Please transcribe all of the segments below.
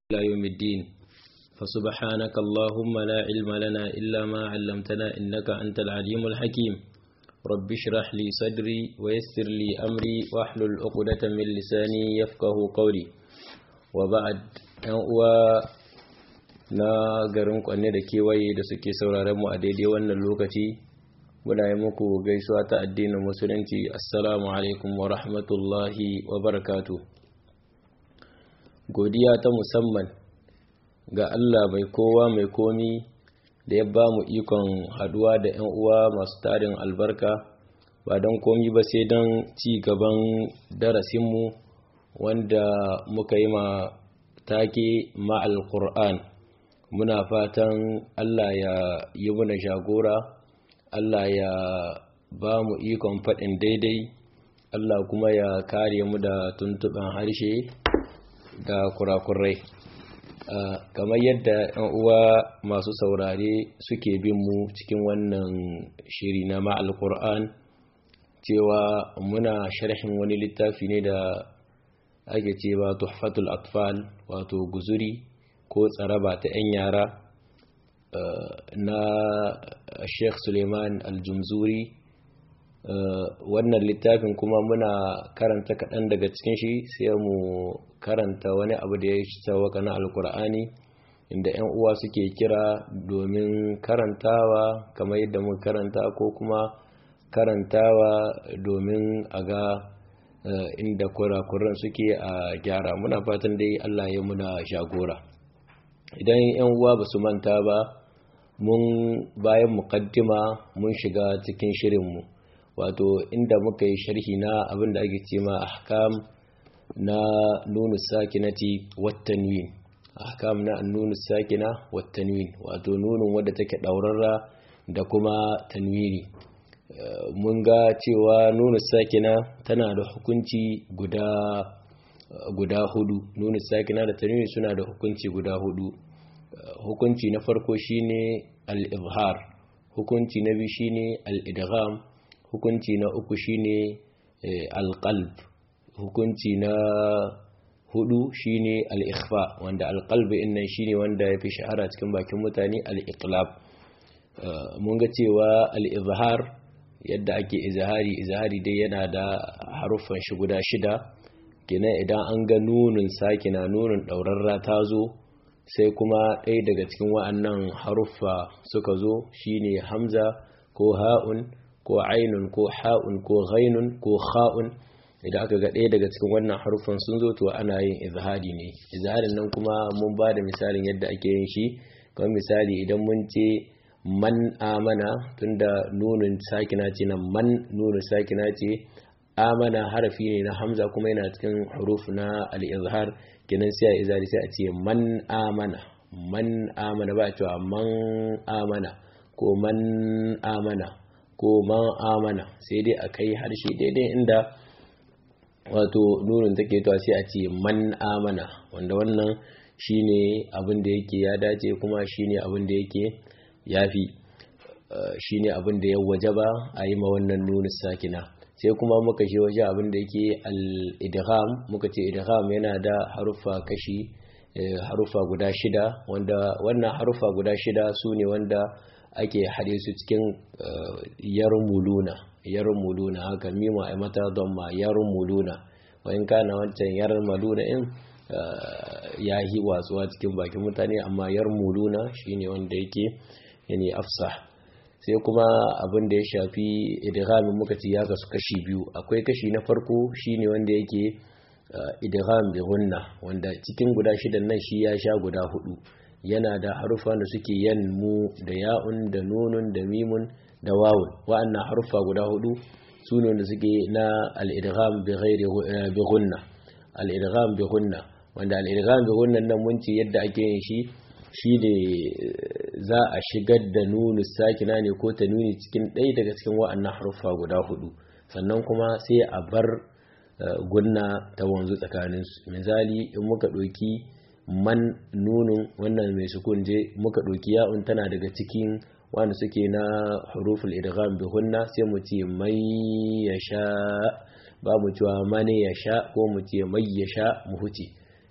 إلى يوم الدين فسبحانك اللهم لا علم لنا إلا ما علمتنا إنك أنت العليم الحكيم رب اشرح لي صدري ويسر لي أمري واحلل عقدة من لساني يفقه قولي وبعد uwa na garin kwanne da kewaye da suke sauraron mu a daidai wannan lokaci muna yi muku gaisuwa ta addinin musulunci assalamu alaikum wa rahmatullahi wa barakatu godiya ta musamman ga Allah mai kowa mai komi da ya ba mu ikon haduwa da 'yan uwa masu tarin albarka ba don komi ba sai don ci gaban darasinmu wanda muka yi ma take ma'al Qur'an muna fatan Allah ya yi muna jagora Allah ya ba mu ikon faɗin daidai Allah kuma ya kare mu da tuntuɓen harshe da kurakurai kamar yadda 'yan uwa masu saurare suke bin mu cikin wannan shiri na ma'al Qur'an cewa muna sharhin wani littafi ne da ake cewa tuhfatul atfal wato guzuri ko tsaraba ta 'yan yara na sheikh suleiman aljumzuri wannan littafin kuma muna karanta kaɗan daga cikin shi sai mu karanta wani abu da ya sauwaka na alkur'ani inda 'yan uwa suke kira domin karantawa kamar yadda muka karanta ko kuma karantawa domin a ga inda kurakuran suke a gyara muna fatan dai Allah ya muna shagora idan yan uwa ba su manta ba mun bayan muqaddima mun shiga cikin shirinmu wato inda muka yi sharhi na abin da ake ce ma ahkam na nunu sakinati wattanwin ahkam na nunu sakina wattanwin wato nunun wadda take daurarra da kuma tanwini mun ga cewa nunu sakina tana da hukunci guda guda hudu nunu sakina da tanwini suna da hukunci guda hudu hukunci na farko shine al-izhar hukunci na biyu shine al-idgham hukunci na uku shine al-qalb hukunci na hudu shine al-ikhfa wanda al-qalb innan shine wanda yafi shahara cikin bakin mutane al-iqlab mun ga cewa al-izhar yadda ake izahari izahari dai yana da haruffan shi guda shida kenan idan an ga nunin sakina nunin ɗaurarra ta zo sai kuma ɗaya daga cikin wa'annan haruffa suka zo shine hamza ko ha'un ko ainun ko ha'un ko ghainun ko kha'un idan aka ga ɗaya daga cikin wannan haruffan sun zo to ana yin izahari ne izaharin nan kuma mun ba da misalin yadda ake yin shi kamar misali idan mun ce man amana tunda nunin sakina ce na man nunin sakina ce amana harafi ne na hamza kuma yana cikin huruf na al-izhar kenan sai a izari sai a ce man amana man amana ba cewa man amana ko man amana ko man amana sai dai a kai harshe daidai inda wato nunin take to sai a ce man amana wanda wannan shine abin da yake ya dace kuma shine abin da yake yafi shi ne abin da ya waje ba a yi ma wannan nuna sakina sai kuma muka shi waje abin da yake al-idgham muka ce idgham yana da haruffa kashi haruffa guda shida wanda wannan haruffa guda shida su ne wanda ake haɗe su cikin yarmuluna yarmuluna haka mima a mata don ma yarmuluna wa in kana wancan yarmaluna in ya yi watsuwa cikin bakin mutane amma yarmuluna shine wanda yake yani afsah sai kuma abin da ya shafi idghamin muka ce ya kasu kashi biyu akwai kashi na farko shine wanda yake idgham bi gunna wanda cikin guda shidan nan shi ya sha guda hudu yana da harufa da suke yanmu da ya'un da nunun da mimun da wawun wa'annan harufa guda hudu su ne wanda suke na al-idgham bi ghairi bi gunna al-idgham bi gunna wanda al-idgham bi gunna nan mun ce yadda ake yin shi shi ne za a shigar da nunu sakina ne ko ta nuni cikin ɗaya daga cikin wa'annan haruffa guda hudu sannan kuma sai a bar gunna ta wanzu tsakaninsu misali in muka ɗauki man nunun wannan mai sukun je muka ɗauki ya'un tana daga cikin wanda suke na huruful idgham bi hunna sai mu ce mai yasha ba mu cewa mane yasha ko mu ce mai yasha mu huce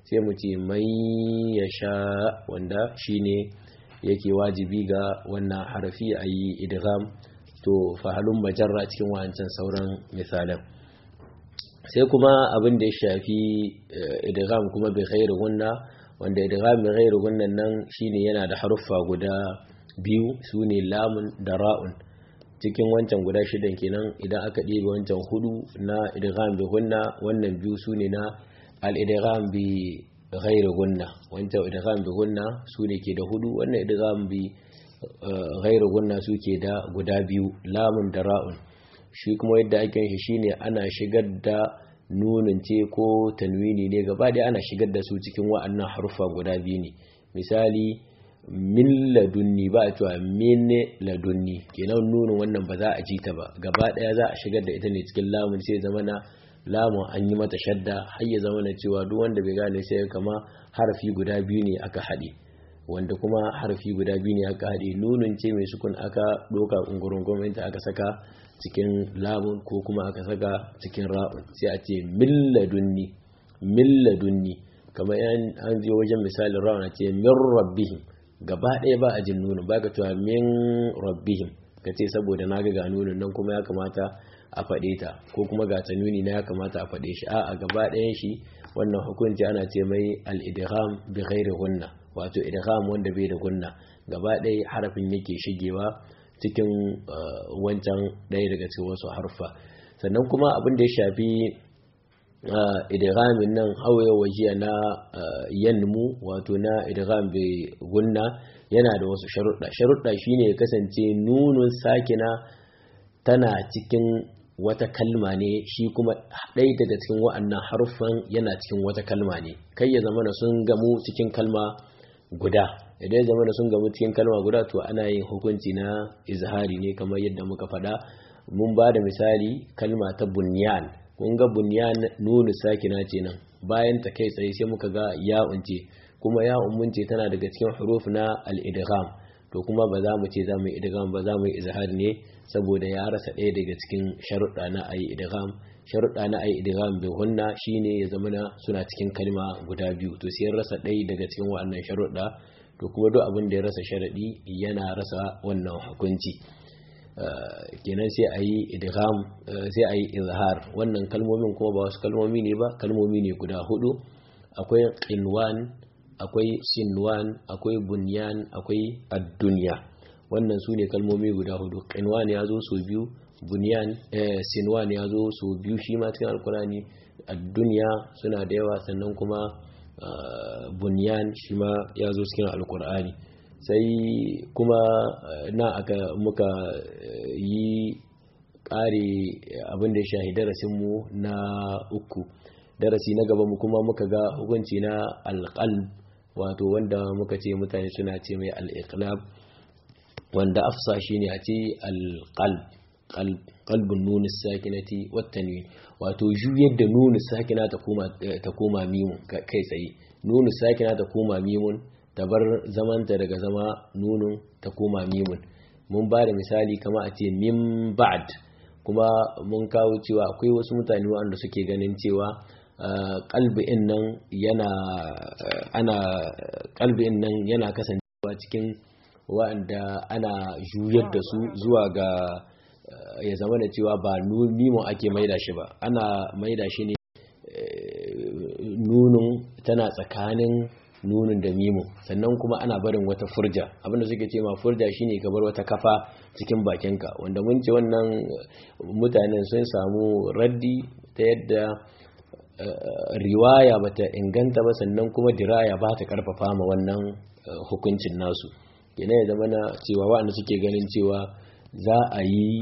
sai mu ce man yasha wanda shine yake wajibi ga wannan harafi a yi idgham to fahalun majarra cikin wancan sauran misalan sai kuma abin da ya shafi idgham kuma bi ghairi gunna wanda idgham bi ghairi gunnan nan shine yana da haruffa guda biyu sune lamun da ra'un cikin wancan guda shidan kenan idan aka ɗebe wancan hudu na idgham bi gunna wannan biyu sune na al-idgham bi ghairi gunna wancan idgham bi gunna sune ke da hudu wannan idgham bi ghairi gunna suke da guda biyu lamun da ra'un shi kuma yadda ake shi shine ana shigar da nunin ce ko tanwini ne gaba da ana shigar da su cikin wa'annan harufa guda biyu ne misali min ladunni ba a cewa min ladunni kenan nunin wannan ba za a ji ta ba gaba daya za a shigar da ita ne cikin lamun sai zama na lamun an yi mata shadda har ya zama na cewa duk wanda bai gane sai kama harafi guda biyu ne aka haɗe wanda kuma harafi guda biyu ne aka haɗe nunin ce mai sukun aka ɗoka ƙungurun gwamnati aka saka cikin lamun ko kuma aka saka cikin ra'un sai a ce milladunni milladunni kamar an je wajen misalin ra'un a ce min rabbihim gaba ɗaya ba a jin nunin ba ka cewa min rabbihim ka ce saboda na ga nunin nan kuma ya kamata a faɗe ta ko kuma ga ta nuni na ya kamata a faɗe shi a gaba ɗayan shi wannan hukunci ana ce mai al-idgham bi ghairi gunna wato idgham wanda bai da gunna gaba ɗaya harafin yake shigewa cikin wancan ɗaya daga cikin wasu harfa sannan kuma abin da ya shafi idghamin nan hawaye wajiya na yanmu wato na idgham bai gunna yana da wasu sharuɗa sharuɗa shine ya kasance nunun sakina tana cikin wata kalma ne shi kuma ɗaya daga cikin wa'annan haruffan yana cikin wata kalma ne kai ya zama sun gamu cikin kalma guda idan ya zama sun gamu cikin kalma guda to ana yin hukunci na izhari ne kamar yadda muka faɗa mun ba da misali kalma ta bunyan kun ga bunyan nunu sakina ce nan bayan ta kai tsaye sai muka ga ya'un ce kuma ya'un mun ce tana daga cikin huruf na al-idgham to kuma ba za mu ce za mu yi idgham ba za mu yi izhar ne saboda ya rasa ɗaya daga cikin sharuɗa na ayi idgham sharuɗa na ayi idgham bi hunna shine ya zama na suna cikin kalma guda biyu to sai rasa ɗaya daga cikin waɗannan sharuɗa to kuma duk abin da ya rasa sharaɗi yana rasa wannan hukunci kenan sai a yi idgham sai a yi izhar wannan kalmomin kuma ba wasu kalmomi ne ba kalmomi ne guda hudu akwai qinwan akwai sinwan akwai bunyan akwai ad-dunya wannan su ne kalmomi guda hudu qinwan ya zo so biyu bunyan sinwan ya zo so biyu shi ma cikin alkurani ad-dunya suna da yawa sannan kuma bunyan shi ma ya zo cikin alkur'ani sai kuma na aka muka yi ƙare abin da ya shahi darasinmu na uku darasi na gaba mu kuma muka ga hukunci na alƙalb wato wanda muka ce mutane suna ce mai al'iqlab wanda afsa shi ne a ce alƙalb qalbun nuni sakinati wattanwin wato juyar da nuni sakina ta koma mimun kai tsaye nuni sakina ta koma mimun ta bar zamanta daga zama nunun ta koma mimun mun ba da misali kama a ce min ba'd kuma mun kawo cewa akwai wasu mutane wanda suke ganin cewa kalbi'in nan yana ana kalbi'in nan yana kasancewa cikin wa'anda ana juyar da su zuwa ga ya zama da cewa ba mimo ake maida shi ba ana maida shi ne nunun tana tsakanin nunin da mimo sannan kuma ana barin wata furja abinda suke ce ma furja shine ka bar wata kafa cikin bakinka wanda mun ce wannan mutanen sun samu raddi ta yadda riwaya bata inganta ba sannan kuma diraya ba ta karfafa ma wannan hukuncin nasu yana ya zama na cewa waɗanda suke ganin cewa za a yi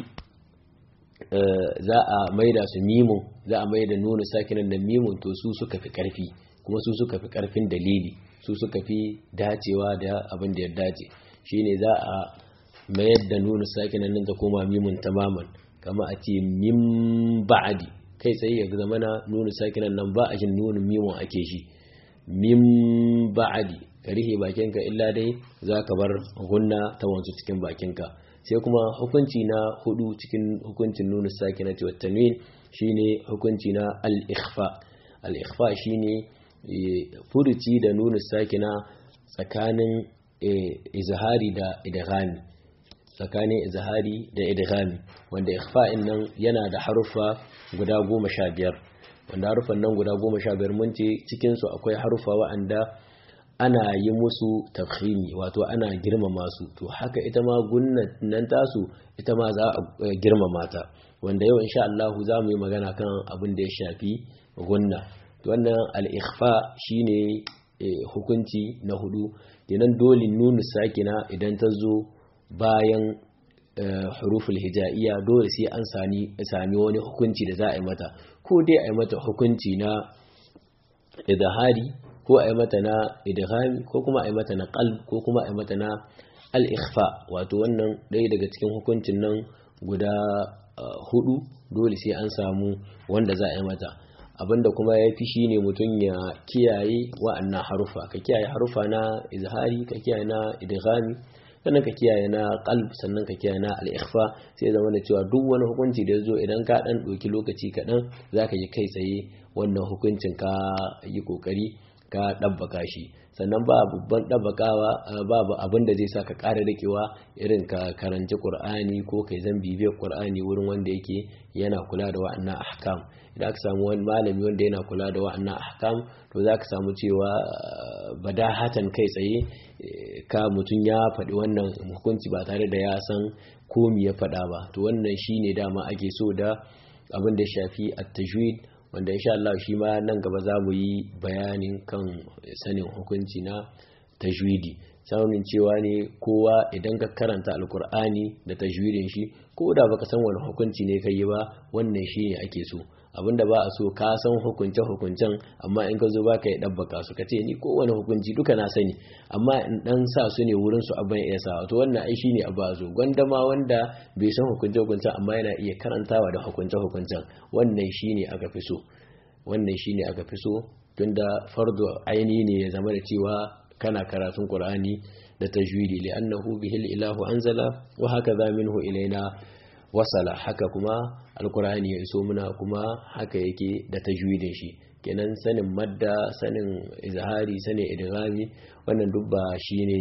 za a maida su mimun za a maida nuna sakinan da mimun to su suka fi karfi kuma su suka fi karfin dalili su suka fi dacewa da abin da ya dace shine za a mayar da nuna sakinan nan ta koma mimun tamaman kama a ce min ba'adi kai tsaye ya zama na nuna sakinan nan ba a jin nuna mimun ake shi min ba'adi ka rihe bakinka illa dai za ka bar gunna ta wanzu cikin bakinka sai kuma hukunci na hudu cikin hukuncin nuna sakinati wa tanwin shine hukunci na al-ikhfa al-ikhfa shine furuci da nunu sakina tsakanin izhari da idghami tsakanin izhari da idghami wanda ikhfa'in nan yana da harufa guda goma sha biyar wanda harufan nan guda goma sha biyar mun ce cikinsu akwai harufa wa'anda ana yi musu tafhimi wato ana girmama su to haka ita ma gunnan nan tasu ita ma za a girmama ta wanda yau insha Allah za mu yi magana kan abin da ya shafi gunna to wannan al-ikhfa shine hukunci na hudu kenan dole nunu sakina idan ta zo bayan huruful hijaiya dole sai an sami sami wani hukunci da za a yi mata ko dai a yi mata hukunci na idhari ko a yi mata na idghami ko kuma a yi mata na qalb ko kuma a yi mata na al-ikhfa wato wannan ɗaya daga cikin hukuncin nan guda hudu dole sai an samu wanda za a yi mata abinda kuma ya fi shi ne mutum ya kiyaye wa'annan harufa ka kiyaye harufa na izhari ka kiyaye na idghami sannan ka kiyaye na qalb sannan ka kiyaye na al-ikhfa sai zama da cewa duk wani hukunci da zo idan ka dan doki lokaci kaɗan zaka yi kai tsaye wannan hukuncin ka yi kokari ka ɗabbaka shi sannan ba babban ɗabbakawa babu abin da zai sa ka ƙara dakewa irin ka karanci ƙur'ani ko kai zan bibiyar ƙur'ani wurin wanda yake yana kula da wa'annan ahkam idan aka samu wani malami wanda yana kula da wa'annan ahkam to za ka samu cewa badahatan kai tsaye ka mutum ya faɗi wannan hukunci ba tare da ya san komi ya faɗa ba to wannan shine dama ake so da abin da shafi at-tajwid wanda insha Allah shi ma nan gaba za mu yi bayanin kan sanin hukunci na tajwidi sanin cewa ne kowa idan ka karanta alkur'ani da tajwidin shi ko da baka san wani hukunci ne kai ba wannan shi ne ake so abinda ba a so ka san hukunce hukuncen amma in ka zo ba ka yi ɗabbaka su ka ce ni kowane hukunci duka na sani amma in ɗan sa su ne wurin su abin iya sa to wannan ai shi ne abu a zo gwanda ma wanda bai san hukunce hukuncen amma yana iya karantawa da hukunce hukuncen wannan shi ne aka fi so wannan shi ne aka fi so tunda fardo aini ne ya zama da cewa kana karatun qur'ani da tajwidi li'annahu bihil ilahu anzala wa hakaza minhu ilaina wasala haka kuma alkur'ani ya iso muna kuma haka yake da tajwidin shi kenan sanin madda sanin izhari sanin idghami wannan duk ba shine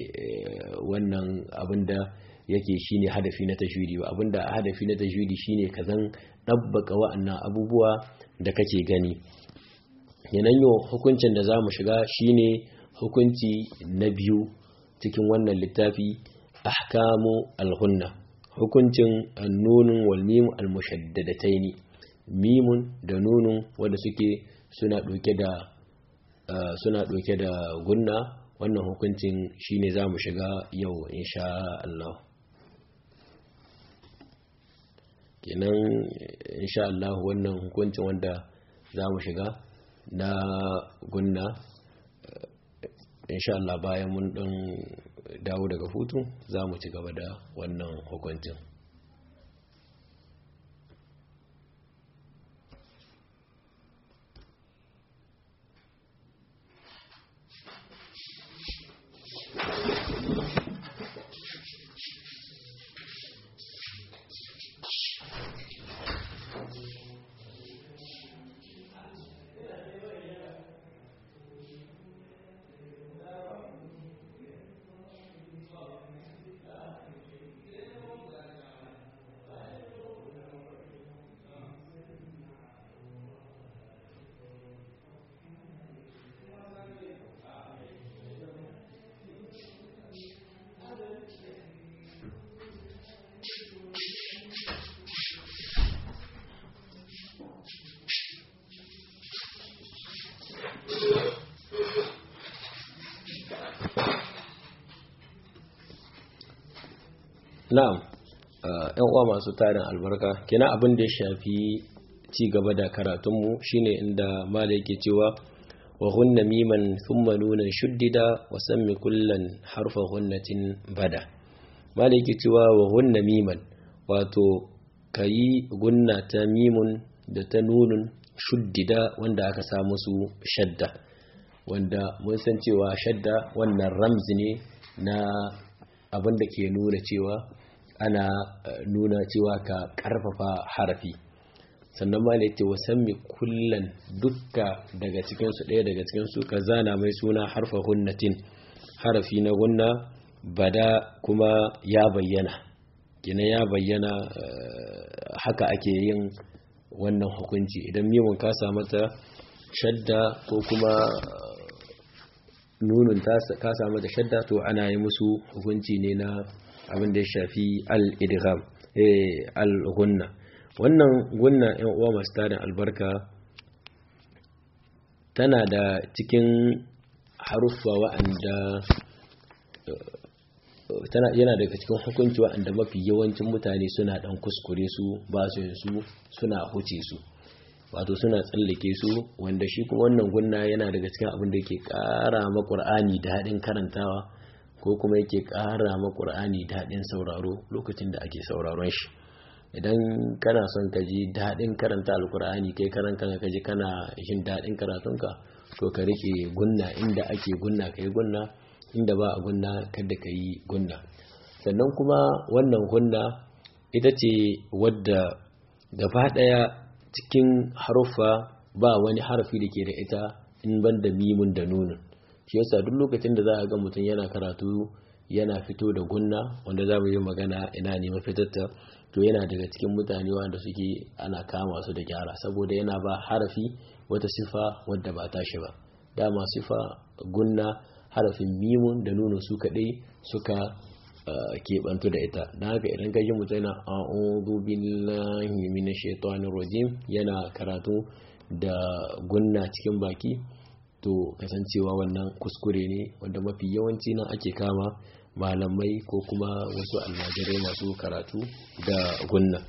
wannan abinda yake shine hadafi na tajwidi ba abinda hadafi na tajwidi shine ka zan dabbaka wa'annan abubuwa da kake gani kenan yau hukuncin da zamu shiga shine hukunci na biyu cikin wannan littafi ahkamu al-ghunna hukuncin nunin wal mimu al mushaddadataini mimun da nunun wanda suke suna ɗauke da suna ɗauke da gunna wannan hukuncin shine za mu shiga yau insha Allah kenan insha Allah wannan hukuncin wanda za mu shiga na gunna insha Allah bayan mun ɗan dawo daga hutu za mu ci gaba da wannan hukuncin na'am yan uwa masu tarin albarka kina abin da ya shafi ci gaba da karatunmu shine inda mala yake cewa wa ghunna miman thumma nunan shuddida wa sammi kullan harfa ghunnatin bada mala yake cewa wa ghunna miman wato kayi gunna ta mimun da ta nunun shuddida wanda aka sa musu shadda wanda mun san cewa shadda wannan ramzi ne na abin da ke nuna cewa ana nuna cewa ka karfafa harafi sannan ma ne ce wasammi kullan dukka daga cikinsu ɗaya daga cikinsu ka zana mai suna harfa hunnatin harafi na gunna bada kuma ya bayyana gina ya bayyana haka ake yin wannan hukunci idan mimun ka mata shadda ko kuma nunun ka samu da shadda to ana yi musu hukunci ne na abin da ya shafi al-idgham al-gunna wannan gunna yan uwa masu tarin albarka tana da cikin haruffa wa'anda tana yana daga cikin hukunci wa'anda mafi yawancin mutane suna dan kuskure su ba su su suna huce su wato suna tsallake su wanda shi kuma wannan gunna yana daga cikin abin da yake ƙara ma Qur'ani daɗin karantawa ko kuma yake ƙara ma Qur'ani daɗin sauraro lokacin da ake sauraron shi idan kana son ka ji daɗin karanta alkur'ani kai karan kanka ka ji kana jin daɗin karatunka to ka rike gunna inda ake gunna ka yi gunna inda ba a gunna kada ka yi gunna sannan kuma wannan gunna ita ce wadda gaba ɗaya cikin haruffa ba wani harafi da ke da ita in ban da mimun da nunin shi yasa duk lokacin da za a ga mutum yana karatu yana fito da gunna wanda za mu yi magana ina ne mafitarta to yana daga cikin mutane wanda suke ana kama su da gyara saboda yana ba harafi wata sifa wadda ba tashi ba dama sifa gunna harafin mimun da nuna su kaɗai suka keɓantu da ita don haka idan ka ji mutum yana a'udhu billahi minash shaitanir rajim yana karatu da gunna cikin baki to kasancewa wannan kuskure ne wanda mafi yawanci nan ake kama malamai ko kuma wasu almajirai masu karatu da gunna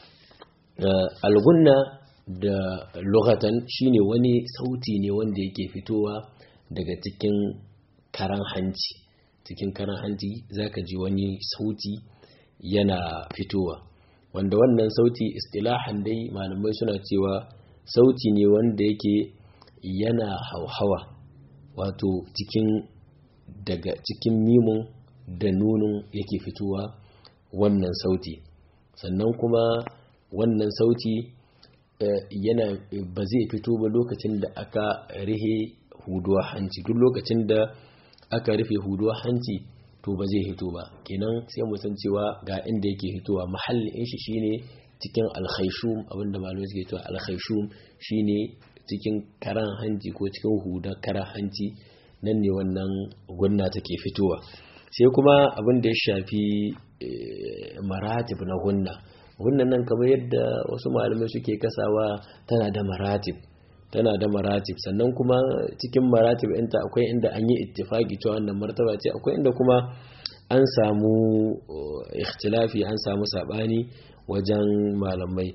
algunna da lugatan shine wani sauti ne wanda yake fitowa daga cikin karan hanci cikin karan hanci zaka ji wani sauti yana fitowa wanda wannan sauti istilahan dai malamai suna cewa sauti ne wanda yake yana hauhawa wato cikin daga cikin mimun da nunun yake fitowa wannan sauti sannan kuma wannan sauti yana ba zai fito ba lokacin da aka rihe huduwa hanci duk lokacin da aka rufe huduwa hanci to ba zai hito ba kenan sai mu san cewa ga inda yake hitowa mahallin shi shine cikin alkhaishum abinda malamai suke cewa alkhaishum shine cikin karan hanci ko cikin huda karan hanci nan ne wannan gunna take fitowa sai kuma abin da ya shafi maratib na gunna gunnan nan kamar yadda wasu malamai suke kasawa tana da maratib tana da maratib sannan kuma cikin maratib ɗinta akwai inda an yi ittifaki cewa wannan martaba ce akwai inda kuma an samu ikhtilafi an samu sabani wajen malamai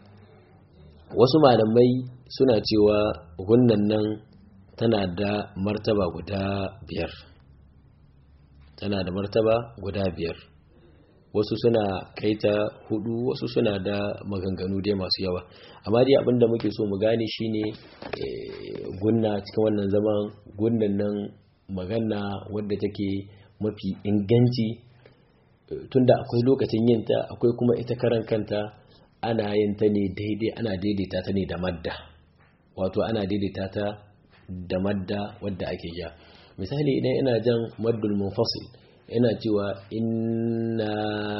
wasu malamai suna cewa gunnan nan tana da martaba guda biyar tana da martaba guda biyar wasu suna kaita hudu wasu suna da maganganu dai masu yawa amma dai abinda muke so mu gane shine gunna cikin wannan zaman gunnan nan magana wadda take mafi inganci tunda akwai lokacin yinta akwai kuma ita karan kanta ana yin ta ne daidai ana daidaita ta ne da madda wato ana daidaita ta da madda wadda ake ja misali idan ina jan maddul munfasil ina cewa inna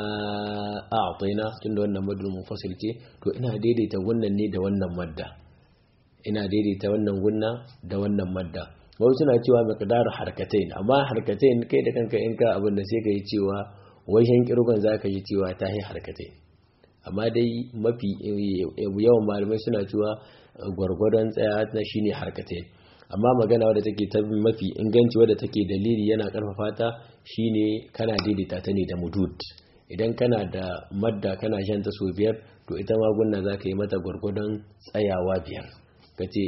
a'tayna tunda wannan maddul munfasil ce to ina daidaita wannan ne da wannan madda ina daidaita wannan gunna da wannan madda wasu suna cewa miqdaru harkatain amma harkatain kai da kanka in ka abin da sai ka yi cewa wajen kirgon zaka yi cewa ta yi harkatain amma dai mafi yawan malamai suna cewa gwargwadon tsaya na shine harkatain amma magana wadda take ta mafi inganci wadda take dalili yana karfafa ta shine kana daidaita ta ne da mudud idan kana da madda kana shan ta so biyar to ita magunna za ka yi mata gwargwadon tsayawa biyar ka ce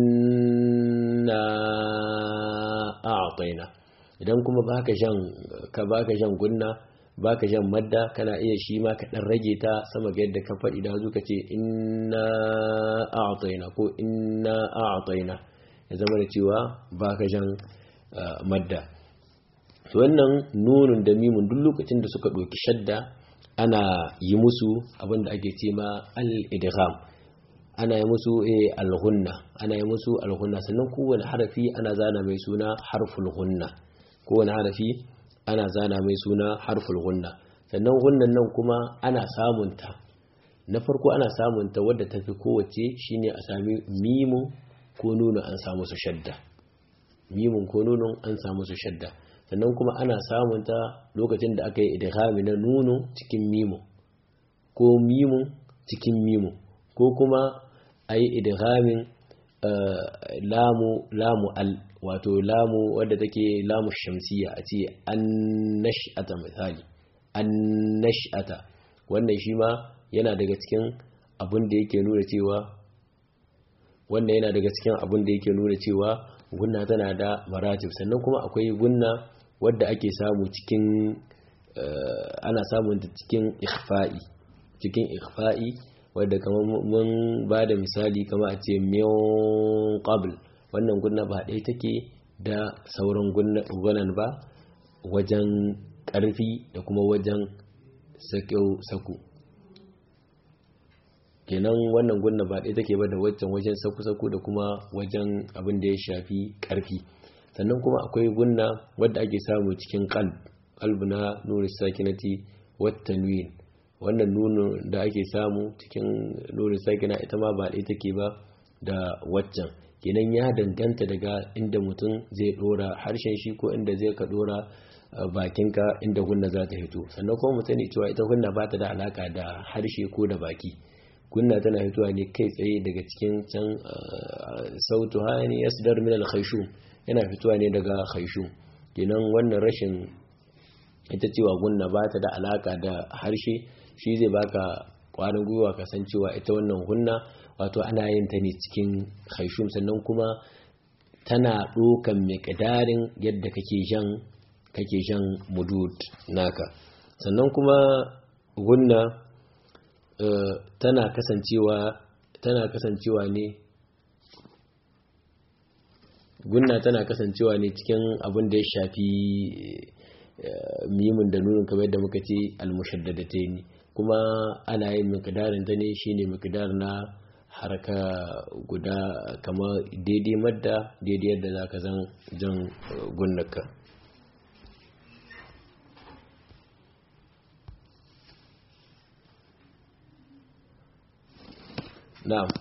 inna a'taina idan kuma baka shan ka baka shan gunna baka shan madda kana iya shi ma ka dan rage ta sama ga yadda ka faɗi da ka ce inna a'taina ko inna a'taina ya zama da cewa baka shan madda to wannan nunun da mimun duk lokacin da suka ɗauki shadda ana yi musu abin da ake ce ma al-idgham ana yi musu alhunna ana yi musu alhunna sannan kowane harafi ana zana mai suna harful hunna kowane harafi ana zana mai suna harful hunna sannan hunnan nan kuma ana samunta na farko ana samunta wadda ta fi kowace shine a sami mimun ko nunu an samu su shadda mimun ko nunun an samu su shadda sannan kuma ana samunta lokacin da aka yi idghami na nunu cikin mimun ko mimun cikin mimun ko kuma a yi idghamin lamu lamu al wato lamu wadda take lamu shamsiya a ce an nash'ata misali an nash'ata wannan shi ma yana daga cikin abin da yake nuna cewa wannan yana daga cikin abin da yake nuna cewa gunna tana da maratib sannan kuma akwai gunna wadda ake samu cikin ana samun ta cikin ikhfa'i cikin ikhfa'i wadda kamar mun ba da misali kama a ce miyon qabl wannan gunna ba ɗaya take da sauran gunan ba wajen ƙarfi da kuma wajen saku kenan wannan gunna ba ɗaya take ba da waccan wajen saku-saku da kuma wajen abin da ya shafi ƙarfi sannan kuma akwai gunna wadda ake samu cikin qalb qalb na nuri sakinati wat tanwin wannan nuno da ake samu cikin nuri sakina ita ma ba ɗaya take ba da waccan kenan ya danganta daga inda mutum zai dora harshen shi ko inda zai ka dora bakinka inda gunna za ta hito sannan kuma mu sani cewa ita gunna ba ta da alaka da harshe ko da baki gunna tana hitowa ne kai tsaye daga cikin can sautu hani yasdar min al yana fitowa ne daga khayshum kenan wannan rashin ita cewa gunna ba ta da alaka da harshe shi zai baka kwarin gwiwa kasancewa ita wannan gunna wato ana yin ta ne cikin khayshum sannan kuma tana ɗokan miƙdarin yadda kake jan kake jan mudud naka sannan kuma gunna tana kasancewa tana kasancewa ne gunna tana kasancewa ne cikin abin da ya shafi mimin da nunin kamar yadda muka ce almushaddadate ne kuma ana yin miqdarin ta ne shine miqdar na harka guda kama daidai madda daidai yadda zaka zan jan gunnaka na'am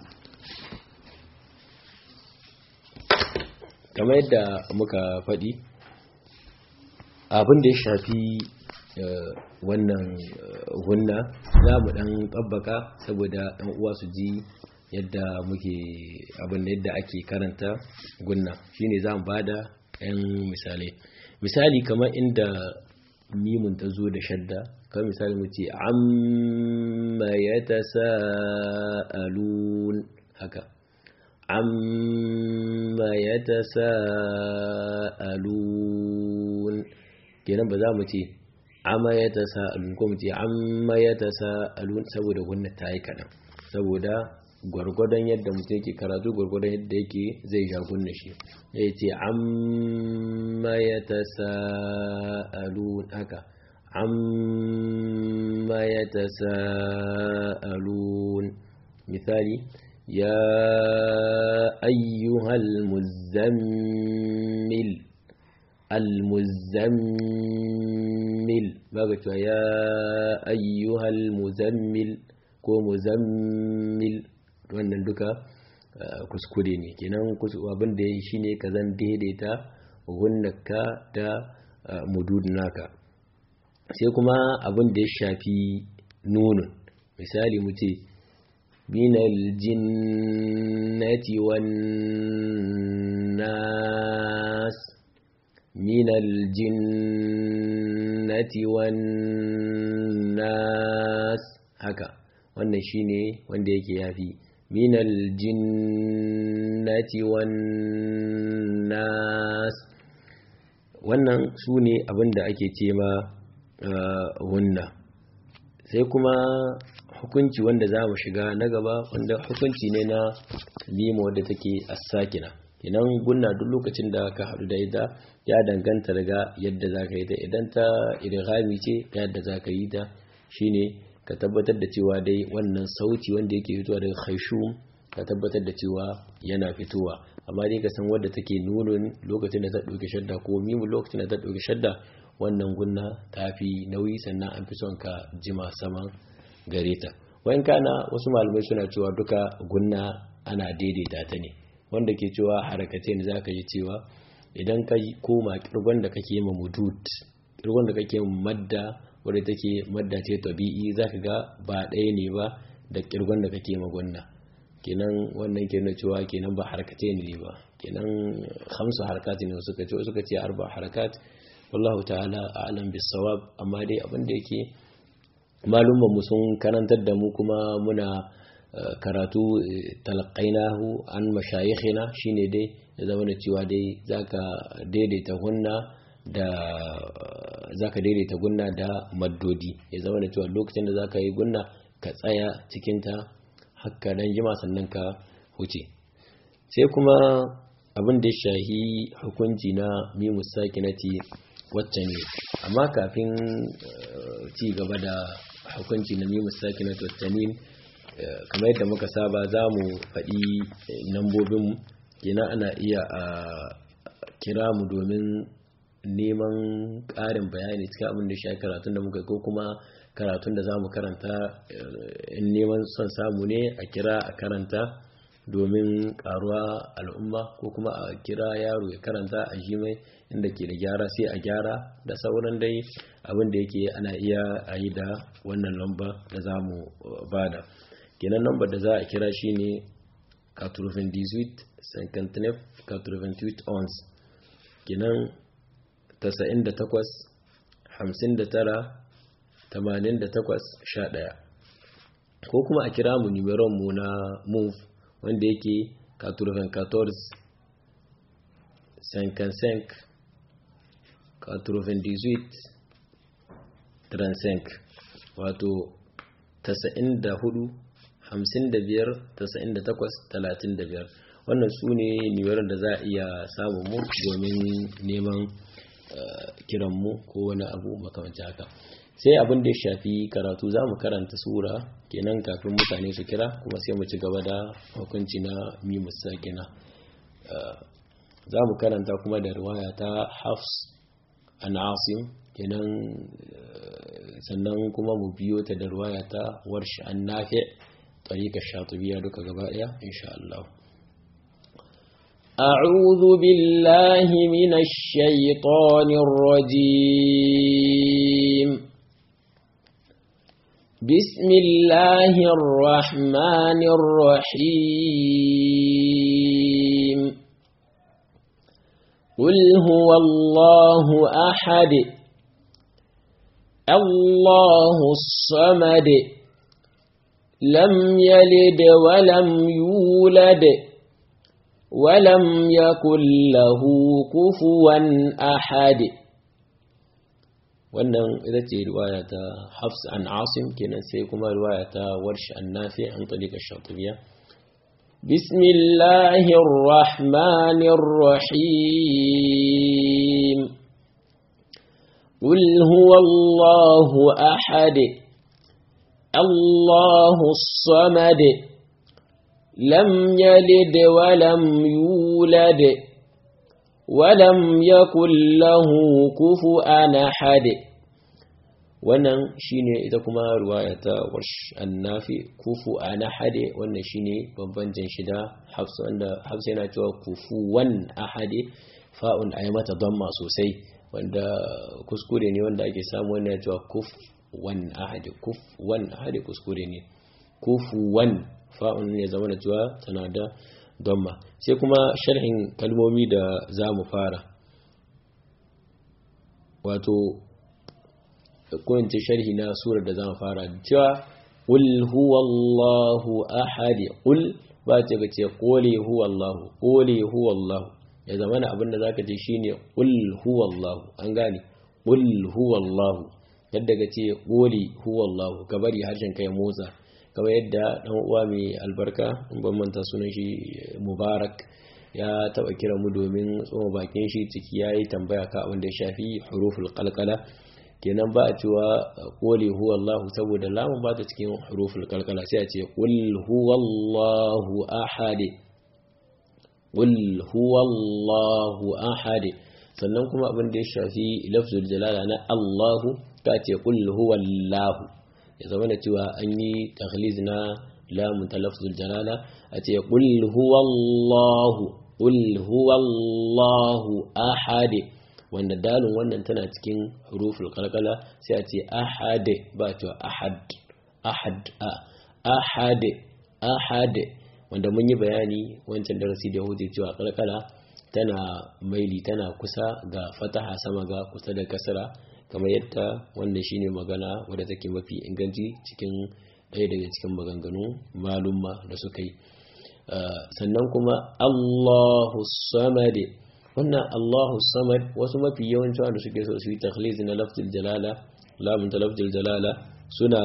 kamar yadda muka faɗi abin da ya shafi wannan hunna za mu ɗan tsabbaka saboda ɗan uwa su ji yadda muke abin da yadda ake karanta gunna shine za mu bada 'yan misalai misali kamar inda mimun ta zo da shadda kan misali mu ce amma ya ta sa'alun haka amma ya ta sa'alun kenan ba za mu ce amma ya ta sa'alun ko mu ce amma ya ta sa'alun saboda wannan ta yi kaɗan saboda gwargwadon yadda mutum yake karatu gwargwadon yadda yake zai ja gunna shi ya ce amma ya ta sa'alun haka amma ya ta sa'alun misali ya ayyuhal muzammil al-muzammil baga cewa ya ayyuhal muzammil ko muzammil wannan duka kuskure ne kenan abin da ya yi shine ka zan daidaita gunnaka da mudud naka sai kuma abin da ya shafi nunun misali mu ce minal jinnati wan nas minal jinnati wan nas haka wannan shine wanda yake yafi minal jinnati wan nas wannan su ne abinda ake ce ma wunna sai kuma hukunci wanda za mu shiga na gaba wanda hukunci ne na lima wadda take asakina idan gunna duk lokacin da ka haɗu da ita ya danganta daga yadda za ka yi ta idan ta irghami ce yadda za ka yi ta shine ka tabbatar da cewa dai wannan sauti wanda yake fitowa daga khaishum ka tabbatar da cewa yana fitowa amma dai ka san wadda take nunun lokacin da ta ɗauki shadda ko mimu lokacin da ta ɗauki shadda wannan gunna ta fi nauyi sannan an fi son ka jima saman gare ta wayan kana wasu malamai suna cewa duka gunna ana daidaita ta ne wanda ke cewa harakace ne zaka ji cewa idan ka koma kirgon da kake ma mudud kirgon da kake madda wadda take madda ce tabi'i zaka ga ba ɗaya ne ba da kirgon da kake ma gunna kenan wannan ke nuna cewa kenan ba harakace ne ba kenan hamsu harakat ne suka ce suka ce arba harakat wallahu ta'ala a'lam bis-sawab amma dai abin da yake malumman mu sun karantar da mu kuma muna karatu talaqainahu an mashayikhina shine dai ya zama da cewa dai zaka daidaita gunna da zaka daidaita gunna da maddodi ya zama da cewa lokacin da zaka yi gunna ka tsaya cikin ta hakka dan jima sannan ka huce sai kuma abin da ya shahi hukunci na mimus sakinati wacce ne amma kafin ci gaba da hukunci na mimus sakinati wacce ne kamar yadda muka saba za mu faɗi nambobin yana ana iya a kira mu domin neman ƙarin bayani cikin abin da shi karatun da muka ko kuma karatun da za mu karanta in neman son samu ne a kira a karanta domin karuwa al'umma ko kuma a kira yaro ya karanta a mai inda ke da gyara sai a gyara da sauran dai abin da yake ana iya a yi da wannan lamba da za mu bada kenan lambar da za a kira shi ne 98 59 98 ons kenan 98 59 88 11 ko kuma a kira mu numeron mu na move wanda yake 94 55 98 35 wato 94 55 98 35 wannan su ne nimeron da za a iya samun mu domin neman kiranmu ko wani abu makamanci haka sai abin da ya shafi karatu za mu karanta sura kenan kafin mutane su kira kuma sai mu ci gaba da hukunci na mimus sakina za mu karanta kuma da riwaya ta hafs an asim kenan sannan kuma mu biyo ta da riwaya ta warshi an nafi tarikar shatubiya duka gaba daya insha Allah أعوذ بالله من الشيطان الرجيم بسم الله الرحمن الرحيم قل هو الله أحد الله الصمد لم يلد ولم يولد ولم يكن له كفوا أحد wannan ita ce riwaya ta hafs an asim kenan sai kuma riwaya ta warshi an nafi an talika shatubiya bismillahir rahmanir rahim qul huwallahu ahad allahus samad lam yalid wa lam yulad ولم يكن له كفؤا أحد wannan shine ita kuma riwaya ta warsh annafi kufu ana hade wannan shine bambancin shida hafsa wanda hafsa yana cewa kufuwan ahade fa'un ayi mata damma sosai wanda kuskure ne wanda ake samu wanda ya cewa kuf wan ahade kuf wan ahade kuskure ne kufuwan fa'un ya zama da cewa tana da damma sai kuma sharhin kalmomi da za mu fara wato kowace sharhi na surar da za mu fara cewa ƙul huwallahu ahadi ƙul ba ce ka ce ƙole huwallahu ƙole huwallahu ya zama na abinda za ka ce shi ne ƙul huwallahu an gane ƙul huwallahu yadda ka ce ƙole huwallahu ka bari harshen kai motsa kamar yadda dan uwa mai albarka in ban manta sunan shi mubarak ya taba kira mu domin tsoma bakin shi ciki yayi tambaya ka abin da ya shafi huruful qalqala kenan ba a cewa qul huwallahu saboda lamun ba ta cikin huruful kalkala sai a ce qul huwallahu ahad qul huwallahu ahad sannan kuma abin da ya shafi lafzul jalala na Allahu ta ce qul huwallahu ya zama da cewa an yi takhliz na lamun ta lafzul jalala a ce qul huwallahu qul huwallahu ahad wanda dalin wannan tana cikin huruful kalkala sai a ce ahad ba cewa ahad ahad ahad ahad wanda mun yi bayani wancan darasi da hudu cewa kalkala tana maili tana kusa ga fataha sama ga kusa da kasara kamar yadda wannan shine magana wadda take mafi inganci cikin ɗaya daga cikin maganganu malumma da suka yi sannan kuma Allahu samad wannan Allahu samad wasu mafi yawanci wanda suke so su yi takhliz na lafzul jalala lamun ta lafzul jalala suna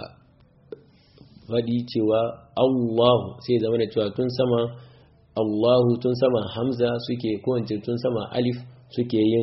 faɗi cewa Allahu sai zama da cewa tun sama Allahu tun sama Hamza suke ko tun sama Alif suke yin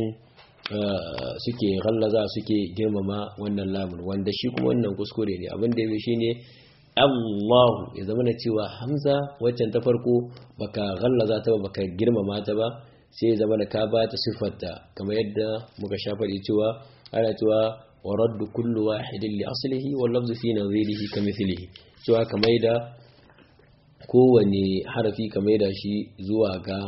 suke ghallaza suke girmama wannan lamun wanda shi kuma wannan kuskure ne abin da yake shine Allahu ya zama da cewa Hamza waccan ta farko baka ghallaza ta ba baka girmama ta ba sai ya zama da ka ba ta siffarta kamar yadda muka sha faɗi cewa ana cewa wa raddu kullu wahidin li aslihi wal lafzu fi nadhirihi kamithlihi cewa kamar da kowane harafi kamar da shi zuwa ga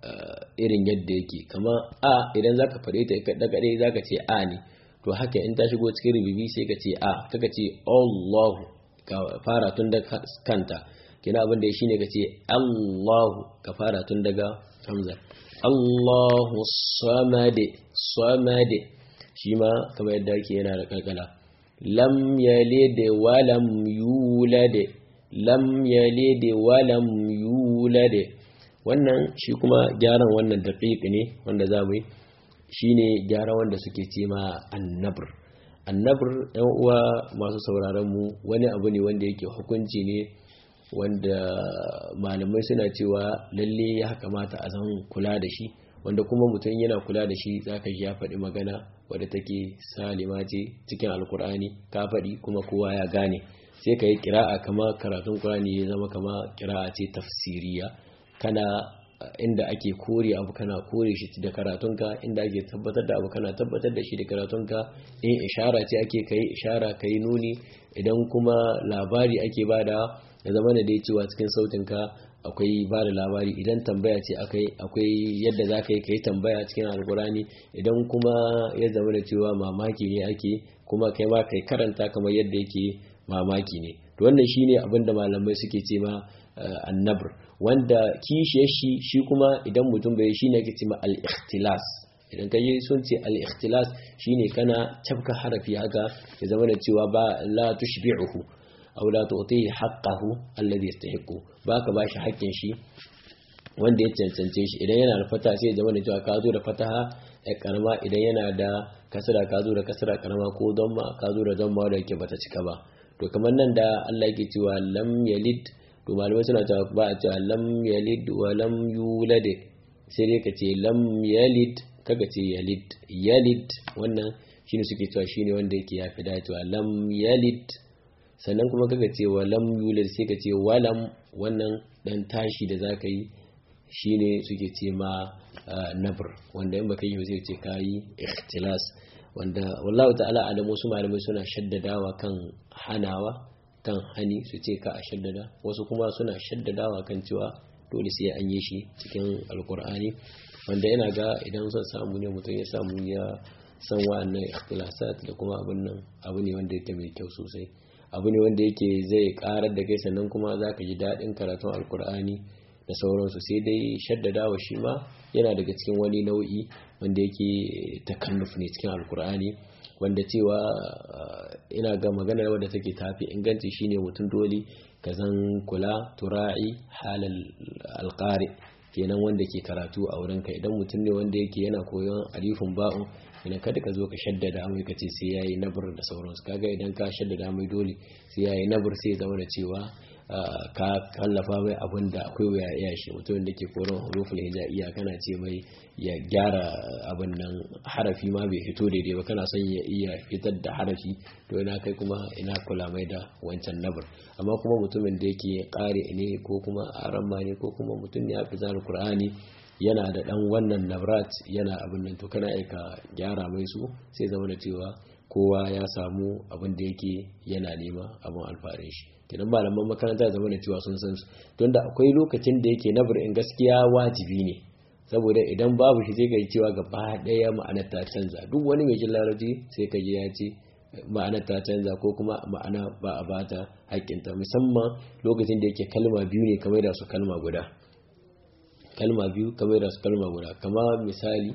irin yadda yake kama a idan zaka faɗe ta kaɗa kaɗe zaka ce a ne to haka in ta shigo cikin rububi sai ka ce a kaka ce Allahu ka fara tun da kanta kina abin da shine ka ce Allahu ka fara tun daga hamza Allahu samade samade shi ma kamar yadda yake yana da kalkala lam yalid wa lam yulad lam yalid wa lam yulad wannan shi kuma gyaran wannan daqiq ne wanda za mu yi shine gyara wanda suke ce ma annabr annabr ɗan uwa masu sauraron mu wani abu ne wanda yake hukunci ne wanda malamai suna cewa lalle ya kamata a zan kula da shi wanda kuma mutum yana kula da shi zaka ji ya faɗi magana wadda take salima ce cikin alkur'ani ka faɗi kuma kowa ya gane sai ka yi kira'a kama karatun kur'ani ya zama kama kira'a ce tafsiriya kana inda ake kore abu kana kore shi da karatunka inda ake tabbatar da abu kana tabbatar da shi da karatunka in ishara ce ake kai ishara kai nuni idan kuma labari ake bada ya zama da dai cewa cikin sautinka akwai ba da labari idan tambaya ce akwai yadda za ka yi ka yi tambaya cikin alkurani idan kuma ya zama da cewa mamaki ne ake kuma kai ma kai karanta kamar yadda yake mamaki ne to wannan shine abin da malamai suke ce ma annabr wanda kishiyar shi shi kuma idan mutum bai shine ake ce ma al-ikhtilas idan ka yi sun ce al-ikhtilas shine kana cafka harafi haka ya zama da cewa ba la tushbi'uhu aw la tu'tihi haqqahu alladhi yastahiqu baka bashi haƙƙin shi wanda ya cancance shi idan yana da fata sai ya zama da cewa ka zo da fataha ya karama idan yana da kasra ka zo da kasra karama ko damma ka zo da damma da yake bata cika ba to kamar nan da Allah yake cewa lam yalid to malamai suna cewa ba a cewa lam yalid wa lam yulad sai dai ka ce lam yalid kaga ce yalid yalid wannan shine suke cewa shine wanda yake yafi dacewa lam yalid sannan kuma kaga ce wa lam yulad sai ka ce walam wannan dan tashi da zaka yi shine suke ce ma nabr wanda in baka yi ba sai ce kayi ikhtilas wanda wallahu ta'ala alam wasu malamai suna shaddadawa kan hanawa kan hani su ce ka a shaddada wasu kuma suna shaddadawa kan cewa dole sai an yi shi cikin alkur'ani wanda yana ga idan son samu ne mutum ya samu ya san wa'annan ikhtilasat da kuma abin nan abu ne wanda yake mai kyau sosai abu ne wanda yake zai karar da kai sannan kuma za ka ji daɗin karatun alkur'ani da sauransu sai dai shaddadawa shi ma yana daga cikin wani nau'i wanda yake takalluf ne cikin alkur'ani wanda cewa ina ga magana wadda take tafi inganci shine mutum dole ka zan kula tura'i halal alqari kenan wanda ke karatu a wurinka idan mutum ne wanda yake yana koyon alifin ba'un ina kada ka zo ka shaddada mai ka ce sai yayi nabur da sauransu kaga idan ka shaddada mai dole sai yayi nabur sai zama da cewa ka kallafa mai abin da akwai wuya iya shi mutumin da ke koron huruful hijaiya kana ce mai ya gyara abin nan harafi ma bai fito daidai ba kana son ya iya fitar da harafi to ina kai kuma ina kula mai da wancan nabar amma kuma mutumin da yake kare ne ko kuma aramma ne ko kuma mutum ne ya fi zara qur'ani yana da dan wannan nabrat yana abin nan to kana aika gyara mai su sai zama da cewa kowa ya samu abin da yake yana nema abin alfarin shi kenan malaman makaranta zama da cewa sun san su don da akwai lokacin da yake nabar in gaskiya wajibi ne saboda idan babu shi sai ka cewa gaba daya ma'anar ta canza duk wani mai jin larabci sai ka ji ya ce ma'anar ta canza ko kuma ma'ana ba a bata haƙƙinta musamman lokacin da yake kalma biyu ne kamar da su kalma guda kalma biyu kamar da su kalma guda kama misali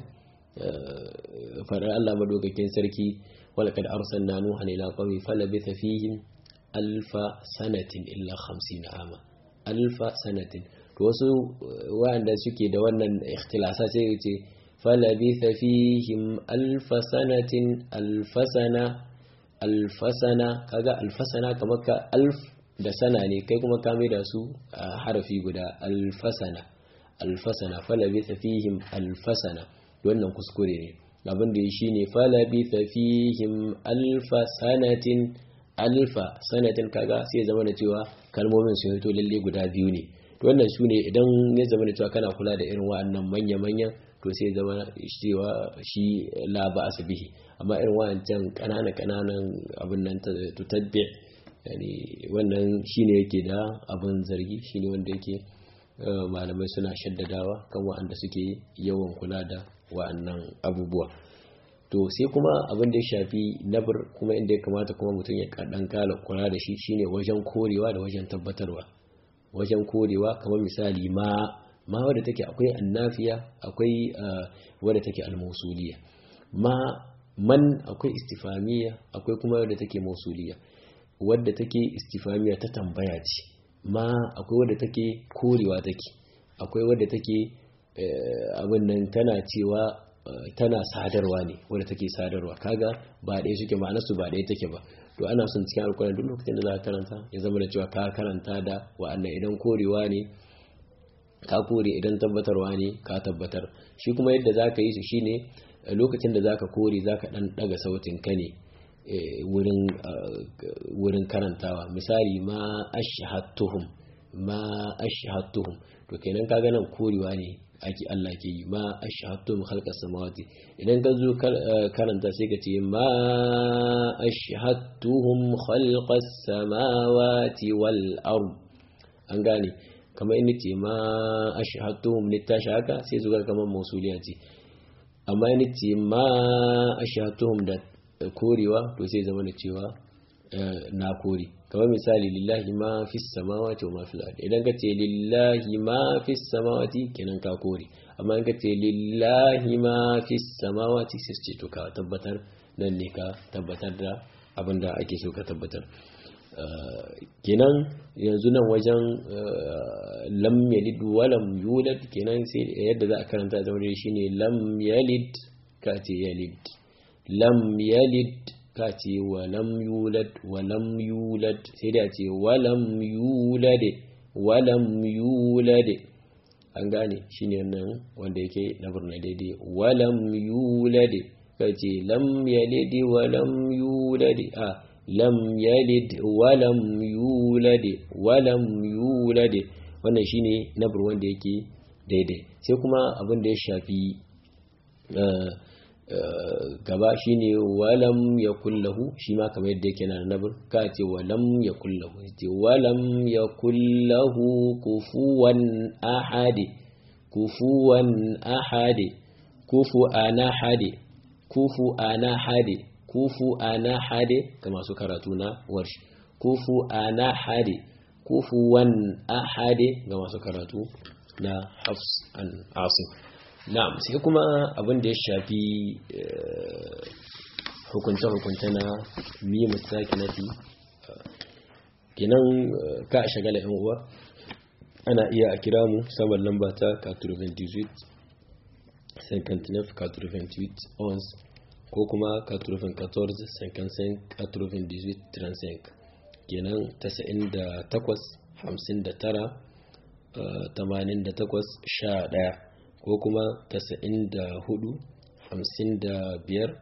faɗar Allah madaukakin sarki walaqad arsalna nuhan ila qaumi falabitha fihim alfa sanatin illa 50 ama alfa sanatin to wasu wanda suke da wannan ikhtilasa sai ce falabitha fihim alfa sanatin alfasana alfasana kaga alfasana kamar ka alf da sana ne kai kuma ka mai da su a harafi guda alfasana alfasana falabitha fihim alfasana wannan kuskure ne abin da shi ne falabitha fihim alfa sanatin alfa sanatin kaga sai zama da cewa kalmomin sun fito lalle guda biyu ne to wannan su ne idan ya zama da cewa kana kula da irin wa'annan manya-manyan to sai zama cewa shi la ba bihi amma irin wa'ancan kanana-kananan abin nan tutabbi yani wannan shine yake da abin zargi shine wanda yake malamai suna shaddadawa kan wa'anda suke yawan kula da wa'annan abubuwa to sai kuma abin da ya shafi nabir kuma inda ya kamata kuma mutum ya kaɗan kala kula da shi shine wajen korewa da wajen tabbatarwa wajen korewa kamar misali ma ma wadda take akwai annafiya akwai wadda take almusuliya ma man akwai istifamiya akwai kuma wadda take mausuliya wadda take istifamiya ta tambaya ce ma akwai wadda take korewa take akwai wadda take abin nan tana cewa tana sadarwa ne wadda take sadarwa kaga ba ɗaya suke ma'anarsu ba ɗaya take ba to ana son cikin alkulan duk lokacin da za ka karanta ya zama da cewa ka karanta da wa'annan idan korewa ne ka kore idan tabbatarwa ne ka tabbatar shi kuma yadda za ka yi su shine lokacin da za ka kore za ka ɗan ɗaga sautin ka ne wurin karantawa misali ma ashhadtuhum ma ashhadtuhum to kenan kaga nan korewa ne ake Allah ke yi ma ashhadtuhum khalqas samawati idan ka zo karanta sai ka ce ma ashhadtuhum khalqas samawati wal ard an gane kamar in ce ma ashhadtuhum ne tashi haka sai zuwa kamar mausuliya ce amma in ce ma ashhadtuhum da korewa to sai zama da cewa na kore kamar misali lillahi ma fi samawati wa ma fil ardi idan ka ce lillahi ma fi samawati kenan ka kore amma in ka ce lillahi ma fi samawati sai ce to ka tabbatar nan ne ka tabbatar da abin da ake so ka tabbatar kenan yanzu nan wajen lam yalid wa lam yulad kenan sai yadda za a karanta zama da shine lam yalid ka ce yalid lam yalid ka ce wa lam yulad wa lam yulad sai da ce wa lam yulad wa lam yulad an gane shine nan wanda yake na burna daidai wa lam yulad ka ce lam yalid wa lam yulad a lam yalid wa lam yulad wa lam yulad wannan shine nabur wanda yake daidai sai kuma abin da ya shafi gaba shine walam ya kullahu shi ma kamar yadda yake na nabir ka ce walam ya kullahu ce walam ya kullahu kufuwan ahadi kufuwan ahadi kufu ana hade kufu ana hade kufu ana hade ga masu karatu na warshi kufu ana hade kufuwan ahade ga masu karatu na hafs an asim na'am sai kuma abin da ya shafi hukunce-hukunce na miyi musakinati kinan ka a shagala yan uwa ana iya a kira mu saman lamba ta 98 59 98 ons ko kuma 94 55 98 35 kenan 98 59 88 11 ko kuma 94 55